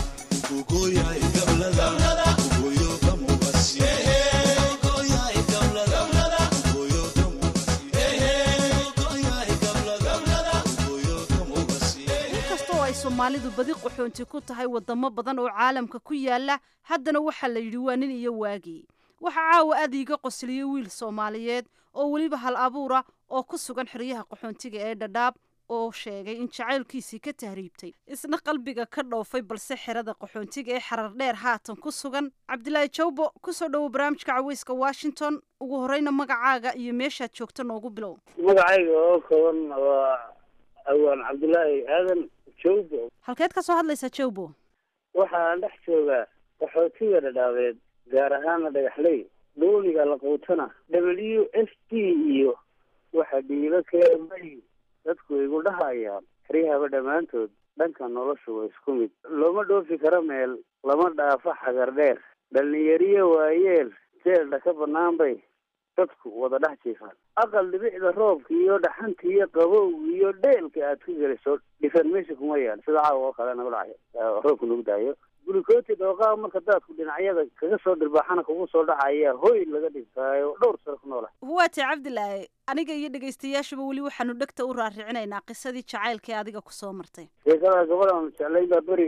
[SPEAKER 8] inkastoo ay soomaalidu badi qaxoonti ku tahay wadamo badan oo caalamka ku yaala haddana waxaa la yidhi waa nin iyo waagii waxaa caawa aad iiga qosliyey wiil soomaaliyeed oo weliba hal abuura oo ku sugan xeryaha qaxoontiga ee dhadhaab oo sheegay in jacaylkiisii ka tahriibtay isna qalbiga ka dhoofay balse xerada qaxoontiga ee xarar dheer haatan ku sugan cabdilaahi jawbo kusoo dhowo barnaamijka caweyska washington ugu horeyna magacaaga iyo meeshaad joogto noogu bilow
[SPEAKER 9] magacayga oo kooban waa awaan cabdulaahi aadan jawbo
[SPEAKER 8] halkeed ka soo hadlaysaa jawbo
[SPEAKER 9] waxaan dhex joogaa qaxootiga dhadhaabeed gaar ahaana dhagaxley dooniga la quutana w f d iyo waxa dhiibo keemay dadku igu dhahayaan xeryahaba dhammaantood dhanka noloshu waa isku mid looma dhoofi karo meel lama dhaafo xagar dheer dhalinyariyo waayeel jeeldha ka bannaan bay dadku wada dhex jiifaan aqal dhibicda roobka iyo dhaxanta iyo qabowga iyo dheelka aad ku geliso dhifan meesha kuma yaal sida caawa oo kale nagu dhacay roobka nagu daayo gulikooti dhooqaa marka daadku dhinacyada kaga soo dhirbaaxana kugu soo dhacaya hoy laga dhigtaayo dhowr sano ku noola
[SPEAKER 8] waate cabdilaahi aniga iyo dhegaystayaashuba weli waxaanu dhegta u raaricinaynaa qisadii jacaylka ee adiga kusoo martay
[SPEAKER 9] sheekada gabadhan jeclayn baa beri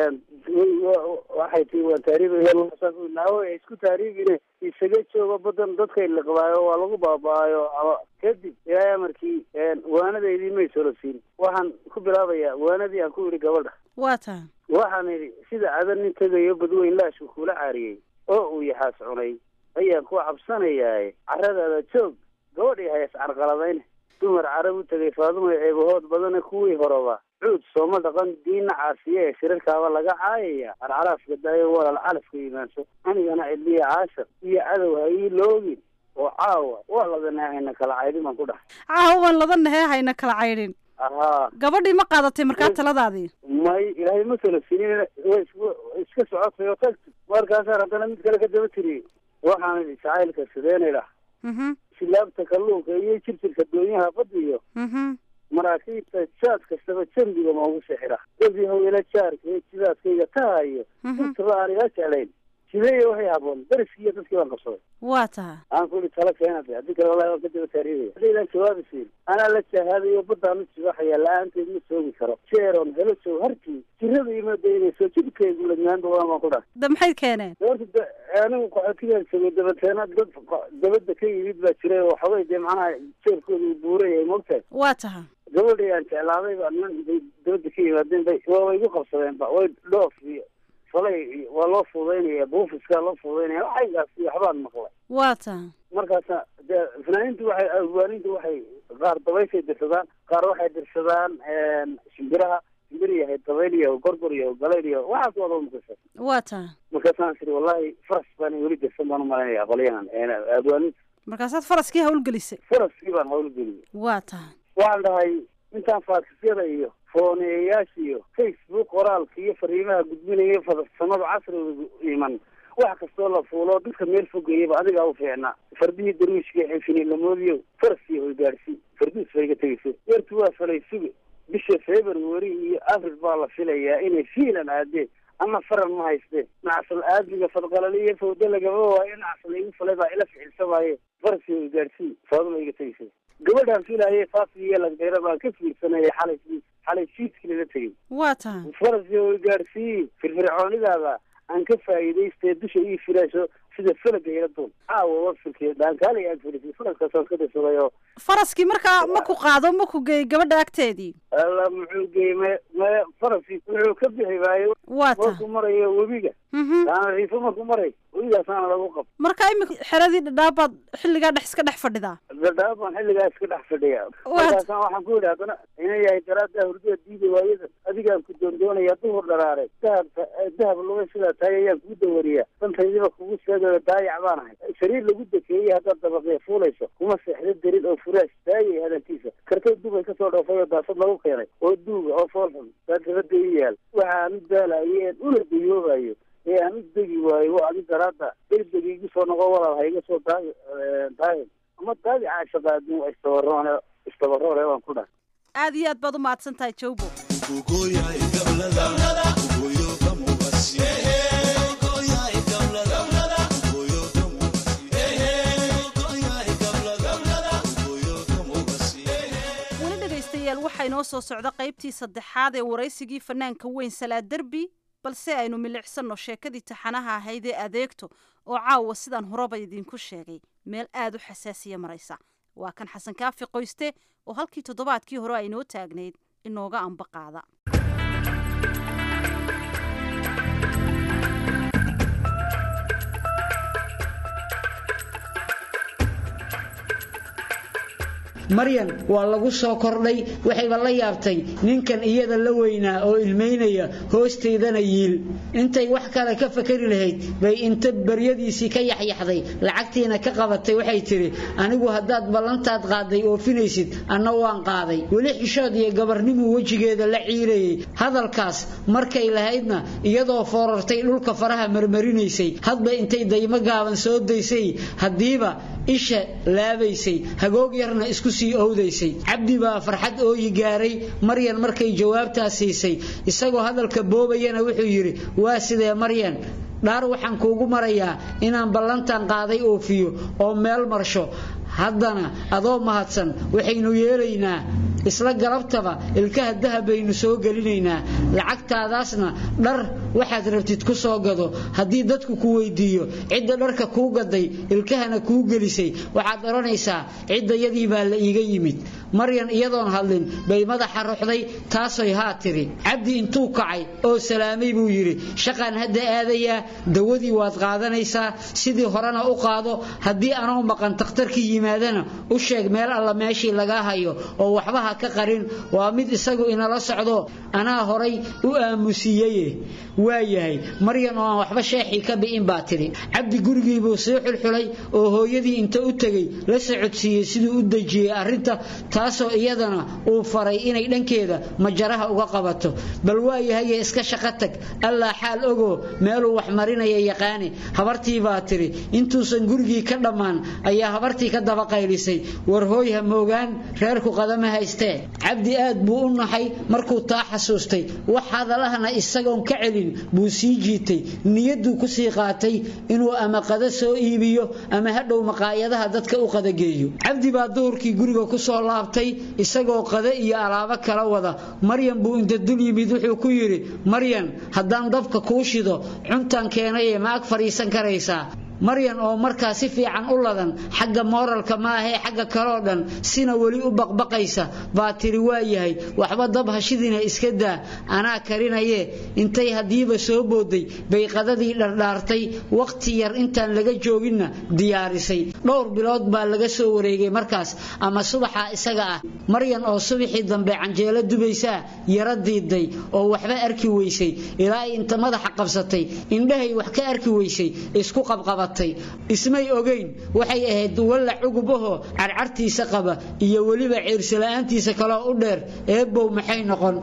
[SPEAKER 9] waxay tii waa taariibnaawo ay isku taariibine isaga joogo badan dadkay liqdaayo waa lagu baaba'ayo ama kadib ilaahay amarkii waanadeydii may solosiin waxaan ku bilaabayaa waanadii aan ku idhi gabadha
[SPEAKER 8] waa taa
[SPEAKER 9] waxaan idhi sida adan nin tegayo badweyn laashku kula caariyey oo uu yaxaas cunay ayaan ku cabsanayaaye carradaada joog gabadhii hayas carqaladayn dumar carab u tegay faadumo ceebahood badana kuwii horeba cuud sooma dhaqan diinna caasiye ee shirarkaaba laga caayaya carcaraafka daayo walaal calafka imaanso anigana cidliya caashar iyo cadow ha ii loogin oo caawa waa ladanahayna kala caydhin baan ku dhahay
[SPEAKER 8] caawa waan ladanahee hayna kala caydhin
[SPEAKER 9] ahaa
[SPEAKER 8] gabadhii ma qaadatay markaa taladaadii
[SPEAKER 9] may ilaahay ma kala sinin way iska socotay oo tagti markaasaan haddana mid kale ka daba tiriyey waxaan idhi jacaylka sideenay dhah silaabta kalluunka iyo jirjirka doonyaha badda iyo maraakiibta jaad kastaba jambiga moogu sixira dabi hawela jaarka ee jidaadkayga tahayo intaba aan iga jeclayn jideeya waxay haboon dariskii iyo dadkii baan qabsaday
[SPEAKER 8] waa taha
[SPEAKER 9] aan ku ihi tala keenade haddii kale wallahi waan ka daba taariibaya haddaydaan jawaabi siin anaa la jahaadayo baddaan u jibaxaya la-aanteed ma joogi karo jeeron helo joog harkii jirada ima daynayso jidhkeegu ladnaanta waan baan ku dhahay
[SPEAKER 8] da maxay keeneen
[SPEAKER 9] horta de anigu qaxootigaan joogay dabateena dad dabadda ka yimid baa jiray oo xogay dee macnaha jeerkooda uu buuran yahay mogtahay
[SPEAKER 8] waa taha
[SPEAKER 9] gabadhii aan jeclaaday baa niman bay dabadda ka yimaadeen bay waa igu qabsadeen ba way dhoof iyo falay waa loo fuudaynaya buufiskaa loo fuudaynaya waxaygaas iyo waxbaan maqlay
[SPEAKER 8] waa taha
[SPEAKER 9] markaasa dee fanaaniintu waxay awaanintu waxay qaar dabayshay dirsadaan qaar waxay dirsadaan shimbiraha shimbir yahay dabayl iyo gorgor iyo galayl iyo waxaas wada mukasa
[SPEAKER 8] waa taha
[SPEAKER 9] markaasaan siri wallahi faras baan weli dirsan baan umalaynaya qolyahan awaaninta
[SPEAKER 8] markaasaad faraskii hawlgelisay
[SPEAKER 9] faraskii baan hawlgeliyay
[SPEAKER 8] waa taha
[SPEAKER 9] waxaan dhahay intaan faakisyada iyo fooneeyayaasha iyo facebook qoraalka iyo fariimaha gudbinaya farsamada casriga iman wax kastoo la fuulo dadka meel fogayaba adigaa u fiicnaa fardihii darwiishka xinfinilamoodiyo faraskii hoygaadhsi farduus bay ga tegaysa yartu waa falay suga bisha february iyo april baa la filayaa inay fiilan aadeen ama faran ma haystee nacsal aadmiga fadqalaliyo fawda lagama waayo nacsal igu falay baa ila ficilsamaaye faraskii hoygaadhsi faaduma iga tegaysa gabadhaan filaayay faasiyo lagdheera baan ka fiirsanayay xalay xalay fiidkii lala tegay
[SPEAKER 8] waa taha
[SPEAKER 9] faraskii hoygaadhsii firfircoonidaada aan ka faa'iidaystee dusha ii filayso sida falaga ila duul caawa wafirkii dhaankaali aad filisay faraskaasaan ka dirsaday oo
[SPEAKER 8] faraskii markaa ma ku qaado ma ku geey gabadha agteedii
[SPEAKER 9] alla muxuu geeyey me me faraskii wuxuu ka bixi waayo
[SPEAKER 8] waa taha
[SPEAKER 9] markuu marayo webiga taana riifo markuu maray webigaasaana lagu qab
[SPEAKER 8] marka imika xeradii dhadhaabaad xilligaa dhex iska dhex fadhidaa
[SPEAKER 9] dhadhaab baan xilligaa iska dhex fadhiya markaasaan waxaan ku yidhi haddana ina yahay daraada hurdada diida waayada adigaan ku doondoonaya duhur dharaare dahab dahab lugay sidaa tahay ayaan kugu dawariyaa dantaydiba kugu sheegayo daayac baan ahay sariir lagu dekeeyey haddaad dabaqee fuulayso kuma seexda darin oo furaash daayay hadalkiisa kartay dubay kasoo dhoofay oo daasad lagu keenay oo duuga oo foolxun daa dabada i yaal waxaan u daalayeen una dayoobayo ee aan u degi waayo waa adi daraada degdeg igu soo noqo walaal ha iga soo daagi daagin ama daagi caashaqaadin waa istabaroone istabaroone waan ku dhahay
[SPEAKER 8] aad iyo aad baad u mahadsan tahay jawbo weli dhegaystayaal waxaa inoo soo socda qaybtii saddexaad ee waraysigii fanaanka weyn salaad derbi balse aynu milicsanno sheekadii taxanaha ahayd ee adeegto oo caawa sidaan horeba idiinku sheegay meel aad u xasaasiya maraysa waa kan xasan kaafi qoyste oo halkii toddobaadkii hore aynoo taagnayd inooga amba qaada
[SPEAKER 4] maryan waa lagu soo kordhay waxayba la yaabtay ninkan iyada la weynaa oo ilmaynaya hoosteydana yiil intay wax kale ka fakari lahayd bay inta baryadiisii ka yaxyaxday lacagtiina ka qabatay waxay tidhi anigu haddaad ballantaad qaaday oofinaysid anna waan qaaday weli xishood iyo gabarnimuu wejigeeda la ciirayay hadalkaas markay lahaydna iyadoo foorartay dhulka faraha marmarinaysay hadba intay daymo gaaban soo daysay haddiiba isha laabaysay hagoog yarna isku sii owdaysay cabdi baa farxad ooyi gaaray maryan markay jawaabtaas siisay isagoo hadalka boobayana wuxuu yidhi waa sidee maryan dhaar waxaan kuugu marayaa inaan ballantan qaaday oofiyo oo meel marsho haddana adoo mahadsan waxaynu yeelaynaa isla galabtaba ilkaha dahab baynu soo gelinaynaa lacagtaadaasna dhar waxaad rabtid ku soo gado haddii dadku ku weydiiyo cidda dharka kuu gaday ilkahana kuu gelisay waxaad odhanaysaa ciddayadii baa la iiga yimid maryan iyadoon hadlin bay madaxa ruxday taasoy haa tiri cabdi intuu kacay oo salaamay buu yidhi shaqaan hadda aadayaa dawadii waad qaadanaysaa sidii horena u qaado haddii anoo maqan takhtarkii yimaadana u sheeg meel alla meeshii lagaa hayo oo waxba ha ka qarin waa mid isagu inala socdo anaa horay u aamusiiyeye waa yahay maryan oo aan waxba sheexii ka bi'in baa tidhi cabdi gurigiibuu sii xulxulay oo hooyadii inta u tegey la socodsiiyey siduu u dejiyey arrinta taasoo iyadana uu faray inay dhankeeda majaraha uga qabato bal waa yahaye iska shaqo tag allaa xaal ogoo meeluu wax marinaya yaqaane habartii baa tidhi intuusan gurigii ka dhammaan ayaa habartii ka daba qaylisay war hooy ha moogaan reerku qadama haystee cabdi aad buu u naxay markuu taa xasuustay wax hadalahana isagoon ka celin buu sii jiitay niyadduu ku sii qaatay inuu ama qada soo iibiyo ama hadhow maqaayadaha dadka u qadageeyo cabdi baa duhurkii guriga ku soo laabtay isagoo qada iyo alaabo kala wada maryan buu inta dul yimid wuxuu ku yidhi maryan haddaan dabka kuu shido cuntaan keenaye ma ag fadhiisan karaysaa maryan oo markaa si fiican u ladan xagga mooralka maahee xagga kaloo dhan sina weli u baqbaqaysa baa tiri waa yahay waxba dab hashidina iska daa anaa karinaye intay haddiiba soo booday bay qadadii dhardhaartay wakhti yar intaan laga jooginna diyaarisay dhowr bilood baa laga soo wareegay markaas ama subaxa isaga ah maryan oo subaxii dambe canjeelo dubaysaa yaro diiday oo waxba arki weysay ilaa ay inta madaxa qabsatay indhahay wax ka arki weysay isku qabqaba ismay ogeyn waxay ahayd walla cugub ahoo carcartiisa qaba iyo weliba ciirsila'aantiisa kaloo u dheer eebbow maxay noqon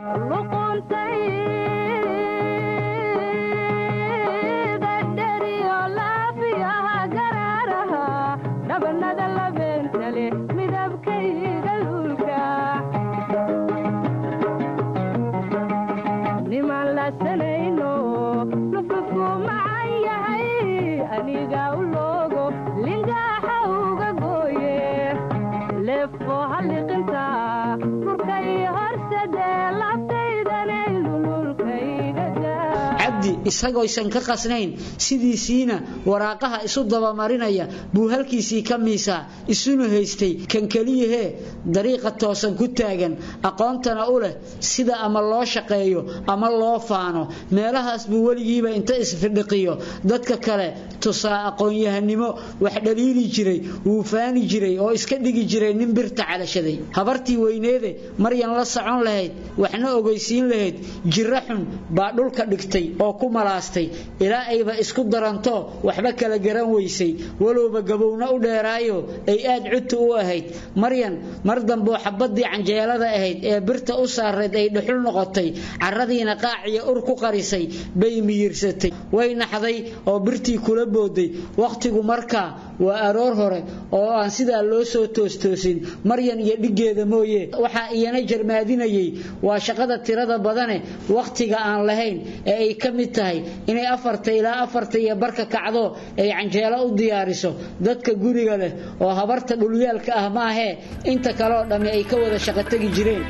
[SPEAKER 4] isagoysan ka qasnayn sidiisiina waraaqaha isu dabamarinaya buu halkiisii ka miisaa isuna haystay kan keliyahee dariiqa toosan ku taagan aqoontana u leh sida ama loo shaqeeyo ama loo faano meelahaas buu weligiiba inta isfidhiqiyo dadka kale tusaa aqoon-yahanimo wax dhaliili jiray wuu faani jiray oo iska dhigi jiray nin birta calashaday habartii weyneede maryan la socon lahayd waxna ogeysiin lahayd jiro xun baa dhulka dhigtay oo ku malaastay ilaa ayba isku daranto waxba kala garan weysay walowba gabowna u dheeraayo ay aad cudta u ahayd maryan mar damboo xabadii canjeelada ahayd ee birta u saarayd ay dhuxul noqotay caradiina qaaciya ur ku qarisay bay miyirsatay way naxday oo birtii kula booday wakhtigu markaa waa aroor hore oo aan sidaa loo soo toostoosin maryan iyo dhiggeeda mooye waxaa iyana jarmaadinayay waa shaqada tirada badane wakhtiga aan lahayn ee ay ka mid tahay inay afarta ilaa afarta iyo barka kacdo ay canjeelo u diyaariso dadka guriga leh oo habarta dhulyaalka ah maahee inta kaleoo dhammi ay ka wada shaqo tegi jireen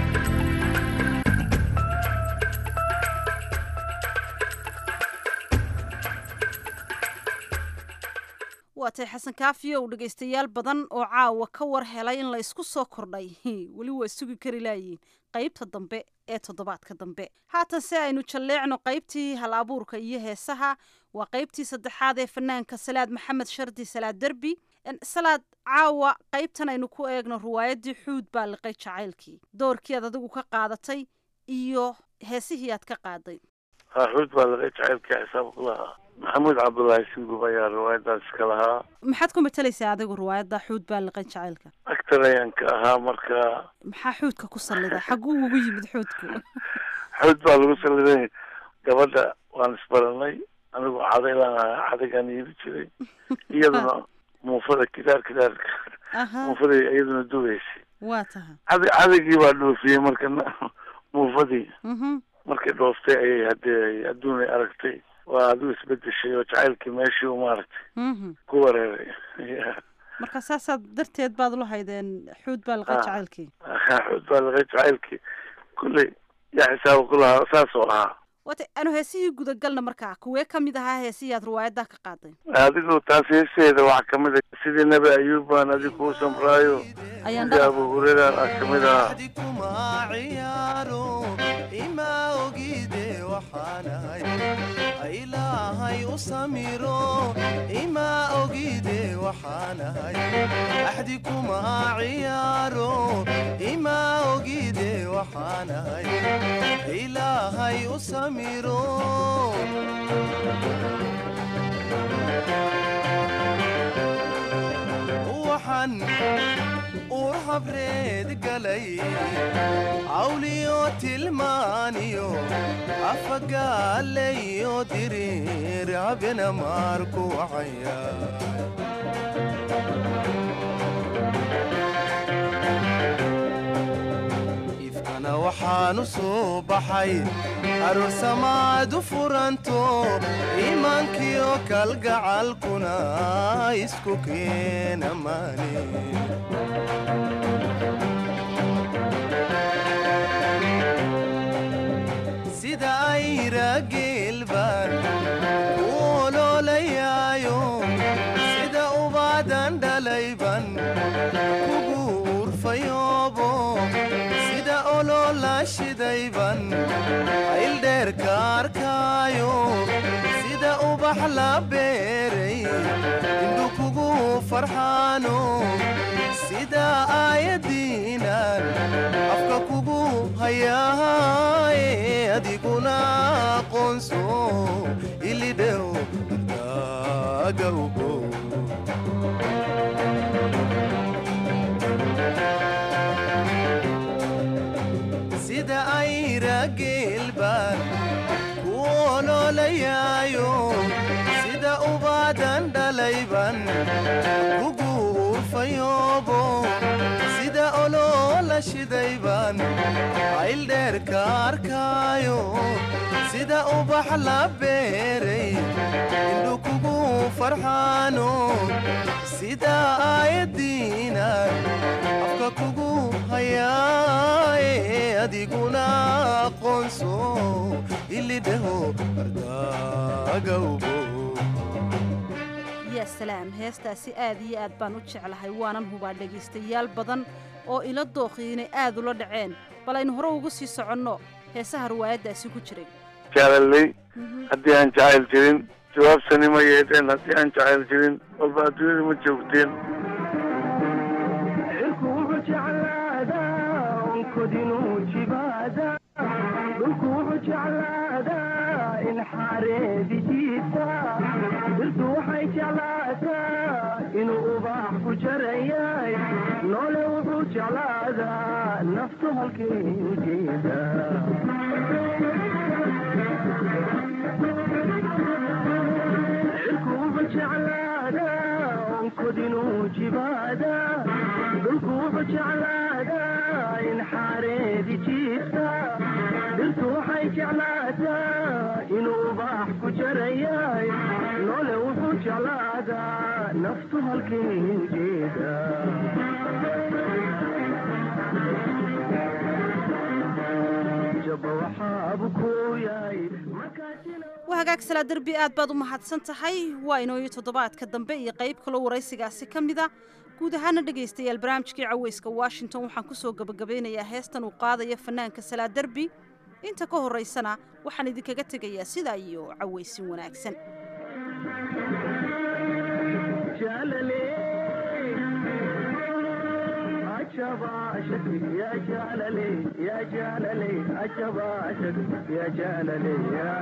[SPEAKER 8] waatay xasan kaafiyow dhegaystayaal badan oo caawa ka war helay in la ysku soo kordhay weli waa sugi kari laayiin qaybta dambe ee toddobaadka dambe haatan se aynu jalleecno qaybtii hal abuurka iyo heesaha waa qaybtii saddexaad ee fanaanka salaad maxamed shardi salaad derbi salaad caawa qaybtan aynu ku eegno riwaayaddii xuud baa liqay jacaylkii doorkii aad adigu ka qaadatay iyo heesihii aad ka qaaday
[SPEAKER 10] ha xuud baa liqay jacaylkii xisaab ku lahaa maxamuud cabdullaahi singub ayaa riwaayadaas iska lahaa
[SPEAKER 8] maxaad ku matalaysaa adigu riwaayadda xuud baa liqay jacaylka
[SPEAKER 10] actor ayaan ka ahaa marka
[SPEAKER 8] maxaa xuudka ku salliday xagguu ugu yimid xuudku
[SPEAKER 10] xuud baa lagu salliday gabadha waan isbaranay anigu cadaylaan ahaa cadaygaan iibi jiray iyaduna muufada kidaar kidaarka
[SPEAKER 8] aha
[SPEAKER 10] muufada iyaduna dugaysay
[SPEAKER 8] waa taha
[SPEAKER 10] cad cadaygii baa dhoofiyey marka na- muufadii
[SPEAKER 8] mhm
[SPEAKER 10] markay dhooftay ayay hadee adduun ay aragtay waa adigu isbedeshay oo jacaylkii meeshii u maaragtay
[SPEAKER 8] mhm
[SPEAKER 10] ku wareeray Ya.
[SPEAKER 8] marka saasaad darteed baad ula haydeen xuud baa liqay
[SPEAKER 10] Ah.
[SPEAKER 8] jacaylkii
[SPEAKER 10] xuud baa laga jacaylkii kulley yaa xisaaba ku lahaa saas oo ahaa
[SPEAKER 8] waata anu heesihii gudagalna markaa kuwee ka mid ahaa heesihii aad riwaayaddaa ka qaaday
[SPEAKER 10] adigu taas heeseeda waxaa kamid a sidii nebi ayuub baan adigu kuu samraayo
[SPEAKER 8] ayaan
[SPEAKER 10] sidii
[SPEAKER 8] dhaqan
[SPEAKER 10] abu hureyra aa kamid ahaa
[SPEAKER 11] kuma ciyaaro ima ogide waxaanahay ilaahay u samiro ima ogide waxaanahay axdi kuma ciyaaro ima ogide waxaanahay ilaahay u samiro waxaan ur habreed galay cawliyo tilmaaniyo afagaalayo diriir habena maarku wacaya ifkana waxaanu soo baxay aroosamaad u furanto iimaankiyo kalgacalkuna isku keena maani sida ayra geelbaan u oloolayaayo sida ubaadan dhalayban kugu urfayoobo sida oloola shidayban ayldheerka arkaayo sida ubax la beeray indhu kugu farxaano sida aayadiinan afka kugu hayaaye adiguna aqoonso ilidhew daagawgo sida ayra geelbaan ku oloolayaayo sida ubaadan dhalayban kugu urfayoobo sida oloola shidayban ayldheerka arkaayo sida ubax la beeray indhu kugu farxaano sida aayadiinan afka kugu hayaaye adiguna aqoonso ilidhaho ardagawbo
[SPEAKER 8] yaa salaam heestaasi aad iyo aad baan u jeclahay waanan hubaa dhegaystayaal badan oo ila dooqii inay aad ula dhaceen bal aynu hore ugu sii soconno heesaha riwaayaddaasi ku jiray
[SPEAKER 10] jaalaley haddii aan jacayl jirin jawaabsani ma yeedheen haddii aan jacayl jirin walba adduunyada ma joogteen
[SPEAKER 8] waa hagaag salaa derbi aad baad u mahadsan tahay waa inooyo toddobaadka dambe iyo qayb kaloo waraysigaasi ka mid a guud ahaana dhegaystayaal barnaamijkii caweyska washington waxaan ku soo gebagabeynayaa heestan uu qaadaya fanaanka salaa derbi inta ka horraysana waxaan idinkaga tegayaa sidaa iyo caweysin wanaagsan
[SPEAKER 11] عجب عاشق يا جلالي يا جلالي عجب عاشق يا جلالي يا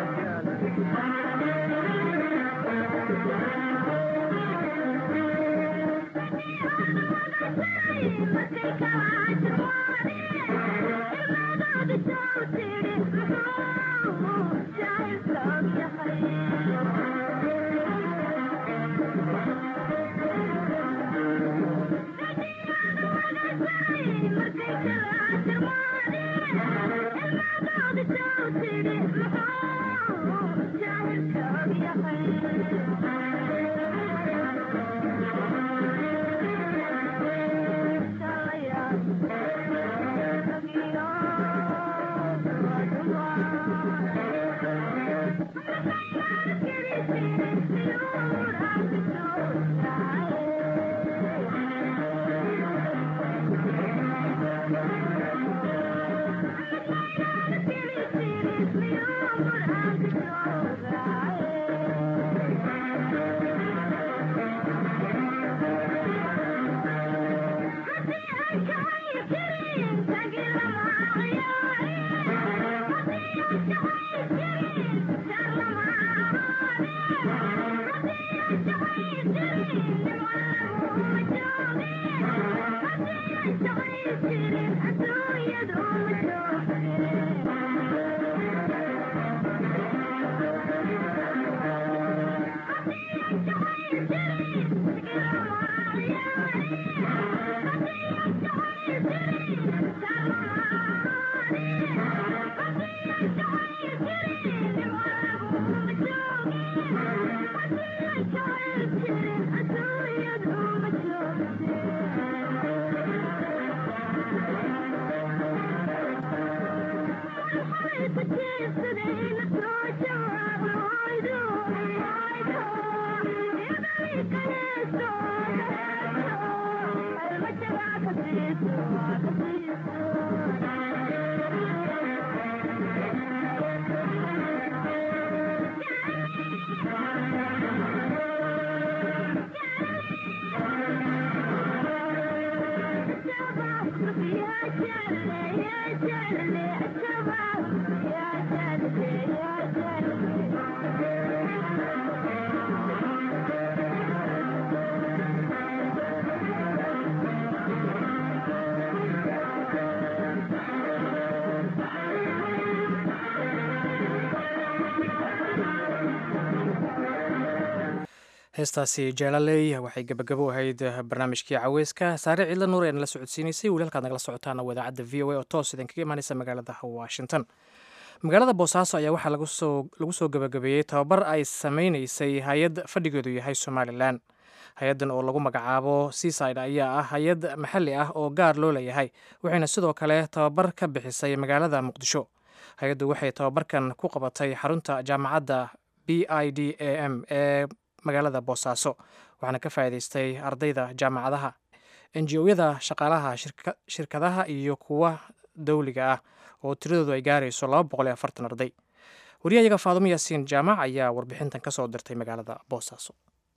[SPEAKER 1] heestaasi jaalaley waxay gebagabo ahayd barnaamijkii caweyska saare ciidla nuur ee nala socodsiinaysay weli halkaad nagala socotaana wadaacadda v o a oo toos idinkaga imaaneysa magaalada washington magaalada boosaaso ayaa waxaa lagu soo gebagabeeyey tababar ay sameyneysay hay-ad fadhigeedu yahay somalilan hay-addan oo lagu magacaabo seaside ayaa ah hay-ad maxalli ah oo gaar loo leeyahay waxayna sidoo kale tababar ka bixisay magaalada muqdisho hay-addu waxay tababarkan ku qabatay xarunta jaamacadda b i d a m ee magaalada boosaaso waxaana ka faa'iidaystay ardayda jaamacadaha enji-oyada shaqaalaha shirkadaha iyo kuwa dowliga ah oo tiradoodu ay gaarayso laba boqol iyo afartan arday wariyahayaga faadumo yaasiin jaamac ayaa warbixintan ka soo dirtay magaalada boosaaso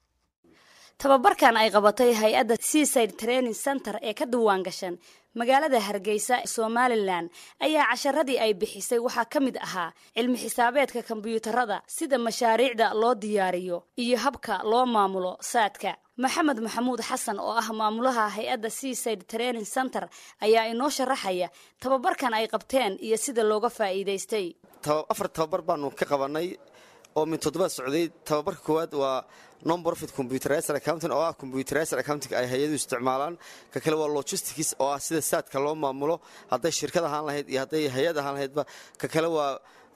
[SPEAKER 12] tababarkan ay qabatay hay-adda seaside training center ee ka diwaan gashan magaalada hargeysa somalilan ayaa casharadii ay bixisay waxaa ka mid ahaa cilmi xisaabeedka kombyuutarada sida mashaariicda loo diyaariyo iyo habka loo maamulo saadka maxamed maxamuud xasan oo ah maamulaha hay-adda seaside training center ayaa inoo sharaxaya tababarkan ay qabteen iyo sida looga faa'iidaystay
[SPEAKER 13] afar tababar baanu ka qabanay oo min toddobaad socday tababarka koowaad waa non profit computerizer accounting oo ah computerizer accounting ay hay-adu isticmaalaan ka kale waa logistics oo ah sida saadka loo maamulo hadday shirkad ahaan lahayd iyo hadday hay-ad ahaan lahaydba ka kale waa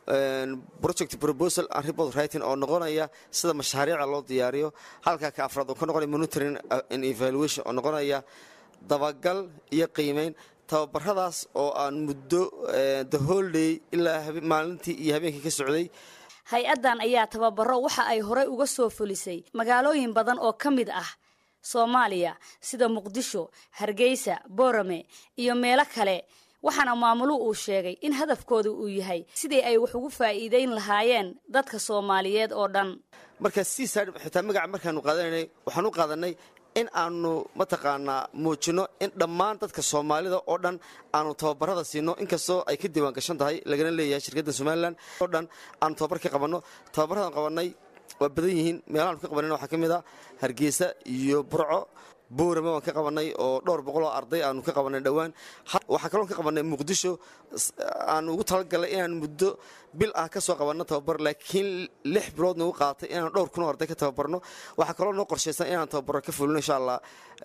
[SPEAKER 13] project proposal and report writing oo noqonaya sida mashaariica loo diyaariyo halka ka afraad oo ka noqonaya monitoring and evaluation oo noqonaya dabagal iyo qiimeyn tababaradaas oo aan muddo the whole day ilaa maalintii iyo habeenkii ka socday
[SPEAKER 12] hay-addan ayaa tababaro waxa ay horey uga soo fulisay magaalooyin badan oo ka mid ah soomaaliya sida muqdisho hargeysa boorame iyo meelo kale waxaana maamuluhu uu sheegay in hadafkooda uu yahay sidii ay wax ugu faa'iideyn lahaayeen dadka soomaaliyeed oo dhan
[SPEAKER 13] marka seaside xitaa magaca markaanu qaadananay waxaan u qaadanay in aanu mataqaanaa muujinno in dhammaan dadka soomaalida oo dhan aanu tababarada siino inkastoo ay ka diiwaan gashan tahay lagana leeyahay shirkadda somalilan oo dhan aanu tababar ka qabanno tababaradan qabannay waa badan yihiin meelahaanu ka qabanayna waxaa ka mid ah hargeysa iyo burco boorama waan ka qabanay oo dhowr boqoloo arday aanu ka qabanay dhowaan waxaa kaloon ka qabanay muqdisho aanu ugu talagalnay inaan muddo bil ah ka soo qabanno tababar laakiin lix bilood nagu qaatay inaan dhowr kun oo arday ka tababarno waxaa kaloo noo qorshaysan inaan tababaro ka fulino insha allah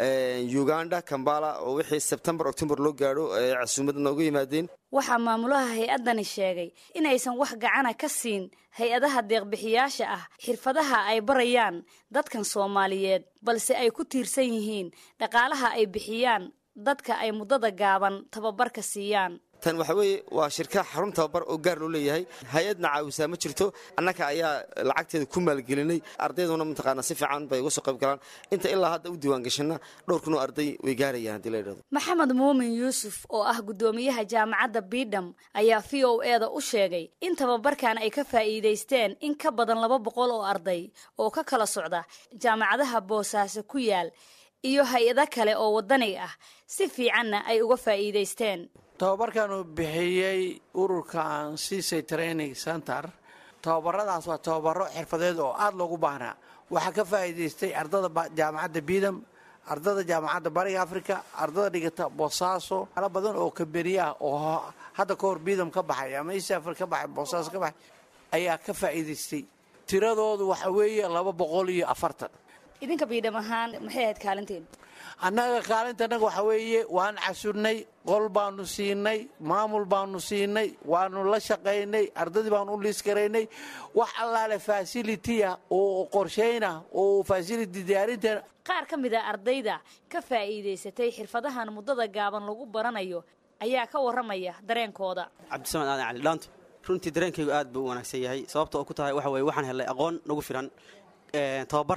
[SPEAKER 13] uganda kambala oo wixii sebtembar octobar loo gaadho casuumada nooga yimaadeen
[SPEAKER 12] waxaa maamulaha hay-addani sheegay inaysan wax gacana ka siin hay-adaha deeqbixiyaasha ah xirfadaha ay barayaan dadkan soomaaliyeed balse ay ku tiirsan yihiin dhaqaalaha ay bixiyaan dadka ay muddada gaaban tababarka siiyaan
[SPEAKER 13] tan waxa weeye waa shirka xarun tababar oo gaar loo leeyahay hay-adna caawisaa ma jirto annaka ayaa lacagteeda ku maalgelinay ardayduna mataqaana si fiican bay uga soo qayb galaan inta ilaa hadda u diiwaan gashana dhowr kun oo arday way gaarayaan haddii la yidhahdo
[SPEAKER 12] maxamed muumin yuusuf oo ah guddoomiyaha jaamacadda bidham ayaa v o eda u sheegay in tababarkan ay ka faa'iidaysteen in ka badan laba boqol oo arday oo ka kala socda jaamacadaha boosaaso ku yaal iyo hay-ado kale oo waddani ah si fiicanna ay uga faa'iidaysteen
[SPEAKER 14] tababarkaanu bixiyey ururkan cisay training center tababaradaas waa tababaro xirfadeed oo aada loogu baahnaa waxaa ka faa'iidaystay ardada jaamacadda bidam ardada jaamacadda bariga africa ardada dhigata boosaaso ala badan oo kaberiyaah oo hadda ka hor bidam ka baxay ama east africa ka baxay boosaaso ka baxay ayaa ka faa'iidaystay tiradoodu waxa weeye laba boqol iyo afartan
[SPEAKER 12] idinka biidham ahaan maxay ahayd kaalintiin
[SPEAKER 14] annaga kaalinta annaga waxaa weeye waan casurnay qol baanu siinay maamul baanu siinay waanu la shaqaynay ardadii baanu u liiskaraynay wax allaale fasilitiya oo qorshayna oo fasiliti diyaarinteena
[SPEAKER 12] qaar ka mid a ardayda ka faa'iidaysatay xirfadahan muddada gaaban lagu baranayo ayaa ka warramaya dareenkooda
[SPEAKER 15] cabdisamaan aadan cali dhaanto runtii dareenkaygu aad buu u wanaagsan yahay sababta oo ku tahay waxa weye waxaan helay aqoon nagu filan tababar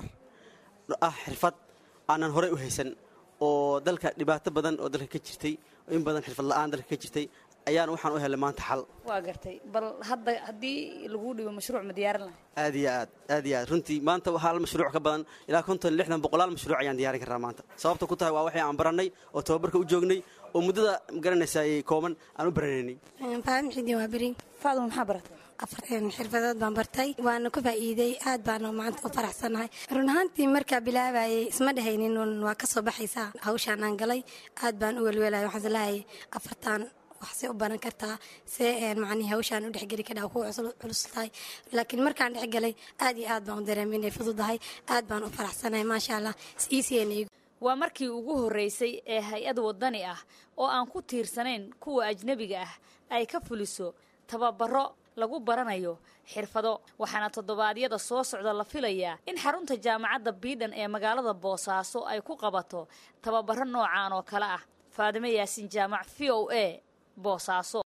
[SPEAKER 15] ah xirfad aanan horey u haysan oo dalka dhibaato badan oo dalka ka jirtay in badan xirfad la'aan dalka ka jirtay ayaan waxaan u helay maanta xal
[SPEAKER 12] waa gartay bal hadda haddii laguu dhibo mashruuc ma diyaarin lahay
[SPEAKER 15] aad iyo aad aad iyo aad runtii maanta waxaa hal mashruuc ka badan ilaa konton lixdan boqolaal mashruuc ayaan diyaarin karraa maanta sababta ku tahay waa waxay aan barannay oo tababarka u joognay oo muddada magaranaysaayey kooban aan u baranaynay
[SPEAKER 16] faadum xidin waa beri
[SPEAKER 12] faadum maxaa baratay
[SPEAKER 16] afar xirfadood baan bartay waana ku faa'iiday aad baana maanta u faraxsannahay run ahaantii markaa bilaabayay isma dhehaynin waa ka soo baxaysaa hawshaan aan galay aad baan u welwelaya waxaan islahayay afartaan waxse u baran kartaa see macnihii hawshaan u dhexgeli kadhaa ku culus tahay laakiin markaan dhexgalay aad iyo aad baan u dareemay inay fududahay aad baan u faraxsanahay maasha allah iisiina
[SPEAKER 12] waa markii ugu horraysay ee hay-ad waddani ah oo aan ku tiirsanayn kuwa ajnebiga ah ay ka fuliso tababaro lagu baranayo xirfado waxaana toddobaadyada soo socda la filayaa in xarunta jaamacadda biidhan ee magaalada boosaaso ay ku qabato tababaro noocan oo kale ah faadime yaasiin jaamac v o a boosaaso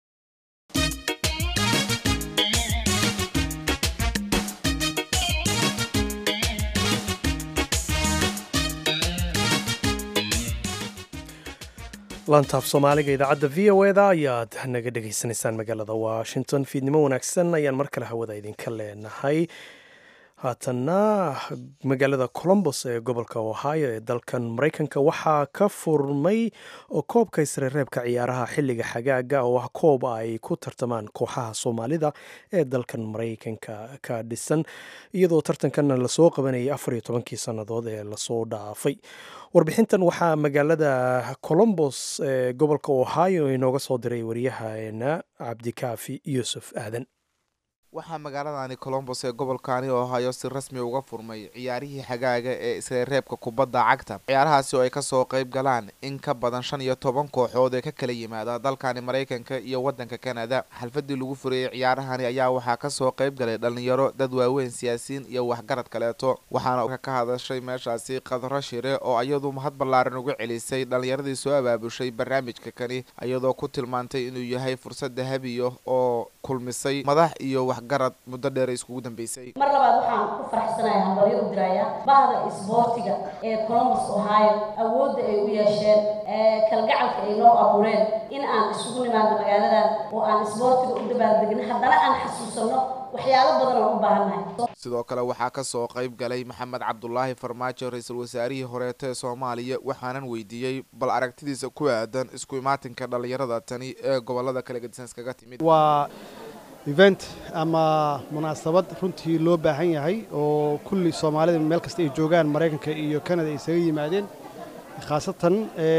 [SPEAKER 2] laantaaf soomaaliga idaacadda v o eda ayaad naga dhegaysanaysaan magaalada washington fiidnimo wanaagsan ayaan mar kale hawada idinka leenahay haatanna magaalada colombos ee gobolka ohio ee dalkan maraykanka waxaa ka furmay koobka isreereebka ciyaaraha xilliga xagaaga oo ah koob ay ku tartamaan kooxaha soomaalida ee dalkan maraykanka ka dhisan iyadoo tartankanna lasoo qabanayay afar iyo tobankii sannadood ee lasoo dhaafay warbixintan waxaa magaalada colombos ee gobolka ohio inooga soo diray waryahaena cabdikaafi yuusuf aadan
[SPEAKER 17] waxaa magaaladani colombos ee gobolkani ohio si rasmi uga furmay ciyaarihii xagaaga ee isreereebka kubadda cagta ciyaarahaasi oo ay kasoo qayb galaan in ka badan shan iyo toban kooxood ee ka kala yimaada dalkani maraykanka iyo waddanka kanada xalfadii lagu furayey ciyaarahani ayaa waxaa kasoo qayb galay dhalinyaro dad waaweyn siyaasiyiin iyo waxgarad kaleeto waxaana ka hadashay meeshaasi khadro shire oo iyadu mahad ballaaran uga celisay dhalinyaradii soo abaabushay barnaamijka kani iyadoo ku tilmaantay inuu yahay fursad dahabiya oo kulmisay madax iyo waxgarad muddo dheer iskugu dambeysay
[SPEAKER 18] mar labaad waxaan ku faraxsanahay hambalyo u dirayaa bahda isboortiga ee colombus ohio awoodda ay u yeesheen kalgacalka ay noo abuureen in aan isugu nimaadno magaaladan oo aan isboortiga u dabaaldegno haddana aan xasuusanno waxyaalo badan oo u baahannahay
[SPEAKER 17] sidoo kale waxaa ka soo qayb galay maxamed cabdulaahi farmaajo ra-iisul wasaarihii horeeto ee soomaaliya waxaanan weydiiyey bal aragtidiisa ku aadan isku imaatinka dhallinyarada tani ee gobolada kala gedisan iskaga timid
[SPEAKER 19] waa event ama munaasabad runtii loo baahan yahay oo kulli soomaalida meel kasta ay joogaan maraykanka iyo kanada ay isaga yimaadeen khaasatan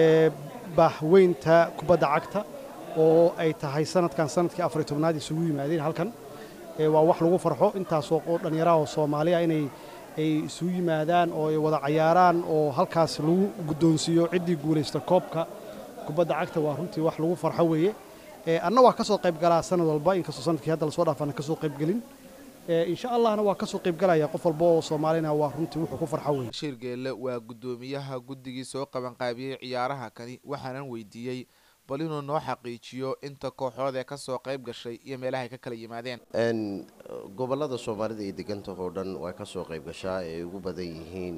[SPEAKER 19] baaxweynta kubadda cagta oo ay tahay sanadkan sanadkii afariy tobnaad isugu yimaadeen halkan waa wax lagu farxo intaasoo dhallinyaraha oo soomaaliya inay ay isugu yimaadaan oo ay wada cayaaraan oo halkaas lagu guddoonsiiyo ciddii guulaysta koobka kubadda cagta waa runtii wax lagu farxo weeye anna waa ka soo qayb galaa sanad walba inkastoo sanadkii hadda lasoo dhaafana ka soo qaybgelin insha allahna waa ka soo qaybgalaya qof walba oo soomaalina waa runtii wuxuu ku farxo weeye
[SPEAKER 17] bashiir geelle waa guddoomiyaha guddigii soo qabanqaabiyey ciyaaraha kani waxaanan weydiiyey bal inuu noo xaqiijiyo inta kooxood ee kasoo qayb gashay iyo meelaha ay ka kala yimaadeen
[SPEAKER 20] gobolada soomaalida iyo deganta oo dhan waa ka soo qayb gashaa ee ugu badan yihiin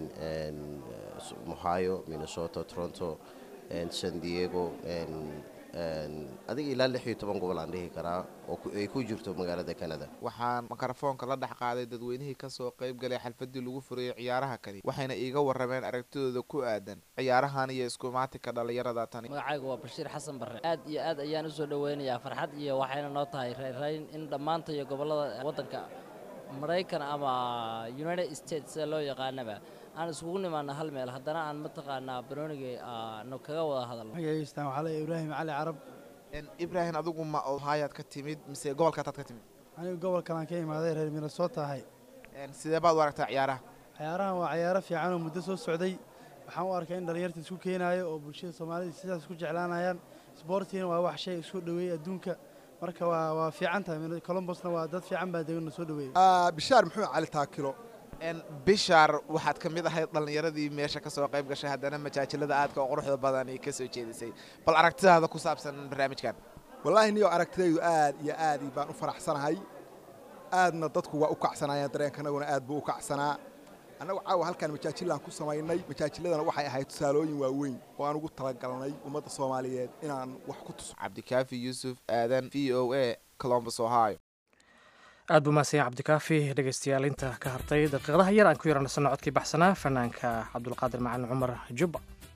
[SPEAKER 20] ohio minnesota toronto san diego adiga ilaa lix iyo toban gobol aan dhihi karaa oo ay ku jirto magaalada canada
[SPEAKER 17] waxaan mikrofoonka la dhex qaaday dadweynihii kasoo qayb galay xalfadii lagu furayey ciyaaraha kani waxayna iiga warrameen aragtidooda ku aadan ciyaarahan iyo iskumaatinka dhallinyarada tani
[SPEAKER 21] magacaygu waa bashiir xasan barre aad iyo aad ayaan usoo dhoweynayaa farxad iyo waxayna noo tahay rayrayn in dhammaanta iyo gobolada waddanka maraykan ama united states sida loo yaqaanaba aan iskugu nimaana hal meel haddana aan mataqaanaa baroonigii aanu kaga wada hadalno
[SPEAKER 22] magaciistaan waxaa leeyahay ibraahim cali carab
[SPEAKER 17] ibraahim adigu ma ohaayaad ka timid mise gobolkaataad ka timid
[SPEAKER 22] anigu gobolkanaan ka imaaday reer minnesota ahay
[SPEAKER 17] sidee baad u aragtaa ciyaaraha
[SPEAKER 22] ciyaarahan waa ciyaaro fiican oo muddo soo socday waxaan u arkaa in dhallinyarta isku keenaayo oo bulshada soomaalida sidaas isku jeclaanayaan sboortiina waa wax shay isku dhoweeyey adduunka marka waa waa fiican tahay colombosna waa dad fiican baa degan soo dhoweeyey
[SPEAKER 23] bishaar muxuu cali taakilo
[SPEAKER 17] bishaar waxaad ka mid ahayd dhallinyaradii meesha ka soo qayb gashay haddana majaajilada aadka oo quruxda badan ay ka soo jeedisay bal aragtidaada ku saabsan barnaamijkan
[SPEAKER 23] wallaahi niyo aragtidaydu aad iyo aad baan u faraxsanahay aadna dadku waa u kacsanaayeen dareenkanaguna aad buu u kacsanaa annagu caawa halkaan majaajilaan ku samaynay majaajiladana waxay ahayd tusaalooyin waaweyn oo aan ugu talagalnay ummadda soomaaliyeed inaan wax ku tuso
[SPEAKER 17] cabdikaafi yuusuf aadan v o a colombus ohio
[SPEAKER 1] aad buu mahadsanya cabdikaafi dhegaystayaal inta ka hartay daqiiqadaha yar aan ku yaranasano codkii baxsanaa fanaanka cabdulqaadir macalin cumar jubba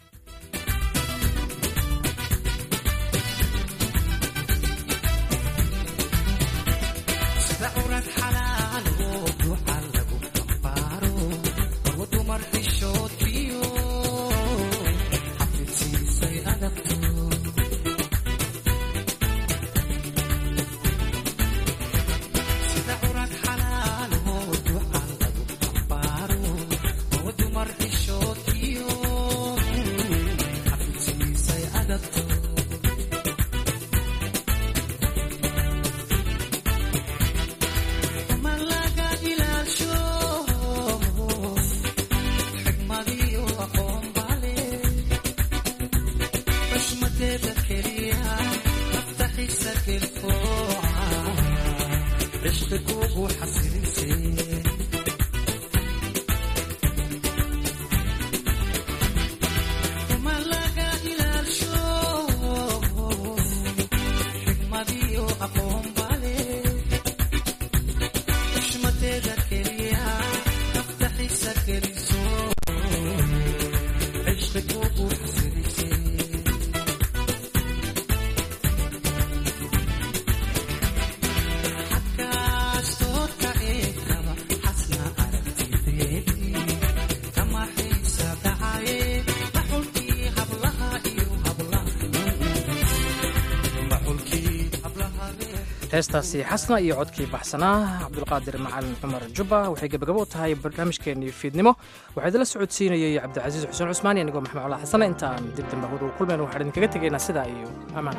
[SPEAKER 1] heestaasi xasna iyo codkii baxsanaa cabdulqaadir macalin cumar jubba waxay gebagabo u tahay barnaamijkeennii fiidnimo waxaa idinla socodsiinayay cabdicasiis xuseen cusmaan iyo anigoo maxmed cola xasana intaan dib dambe hud ugu kulmayno waxaan idinkaga tegaynaa sidaa iyo ammaan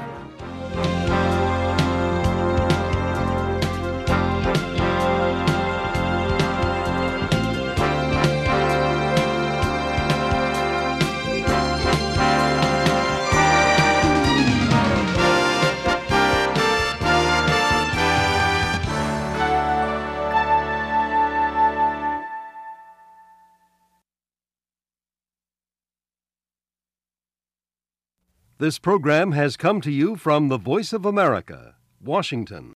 [SPEAKER 24] This program has come to you from the Voice of America, Washington.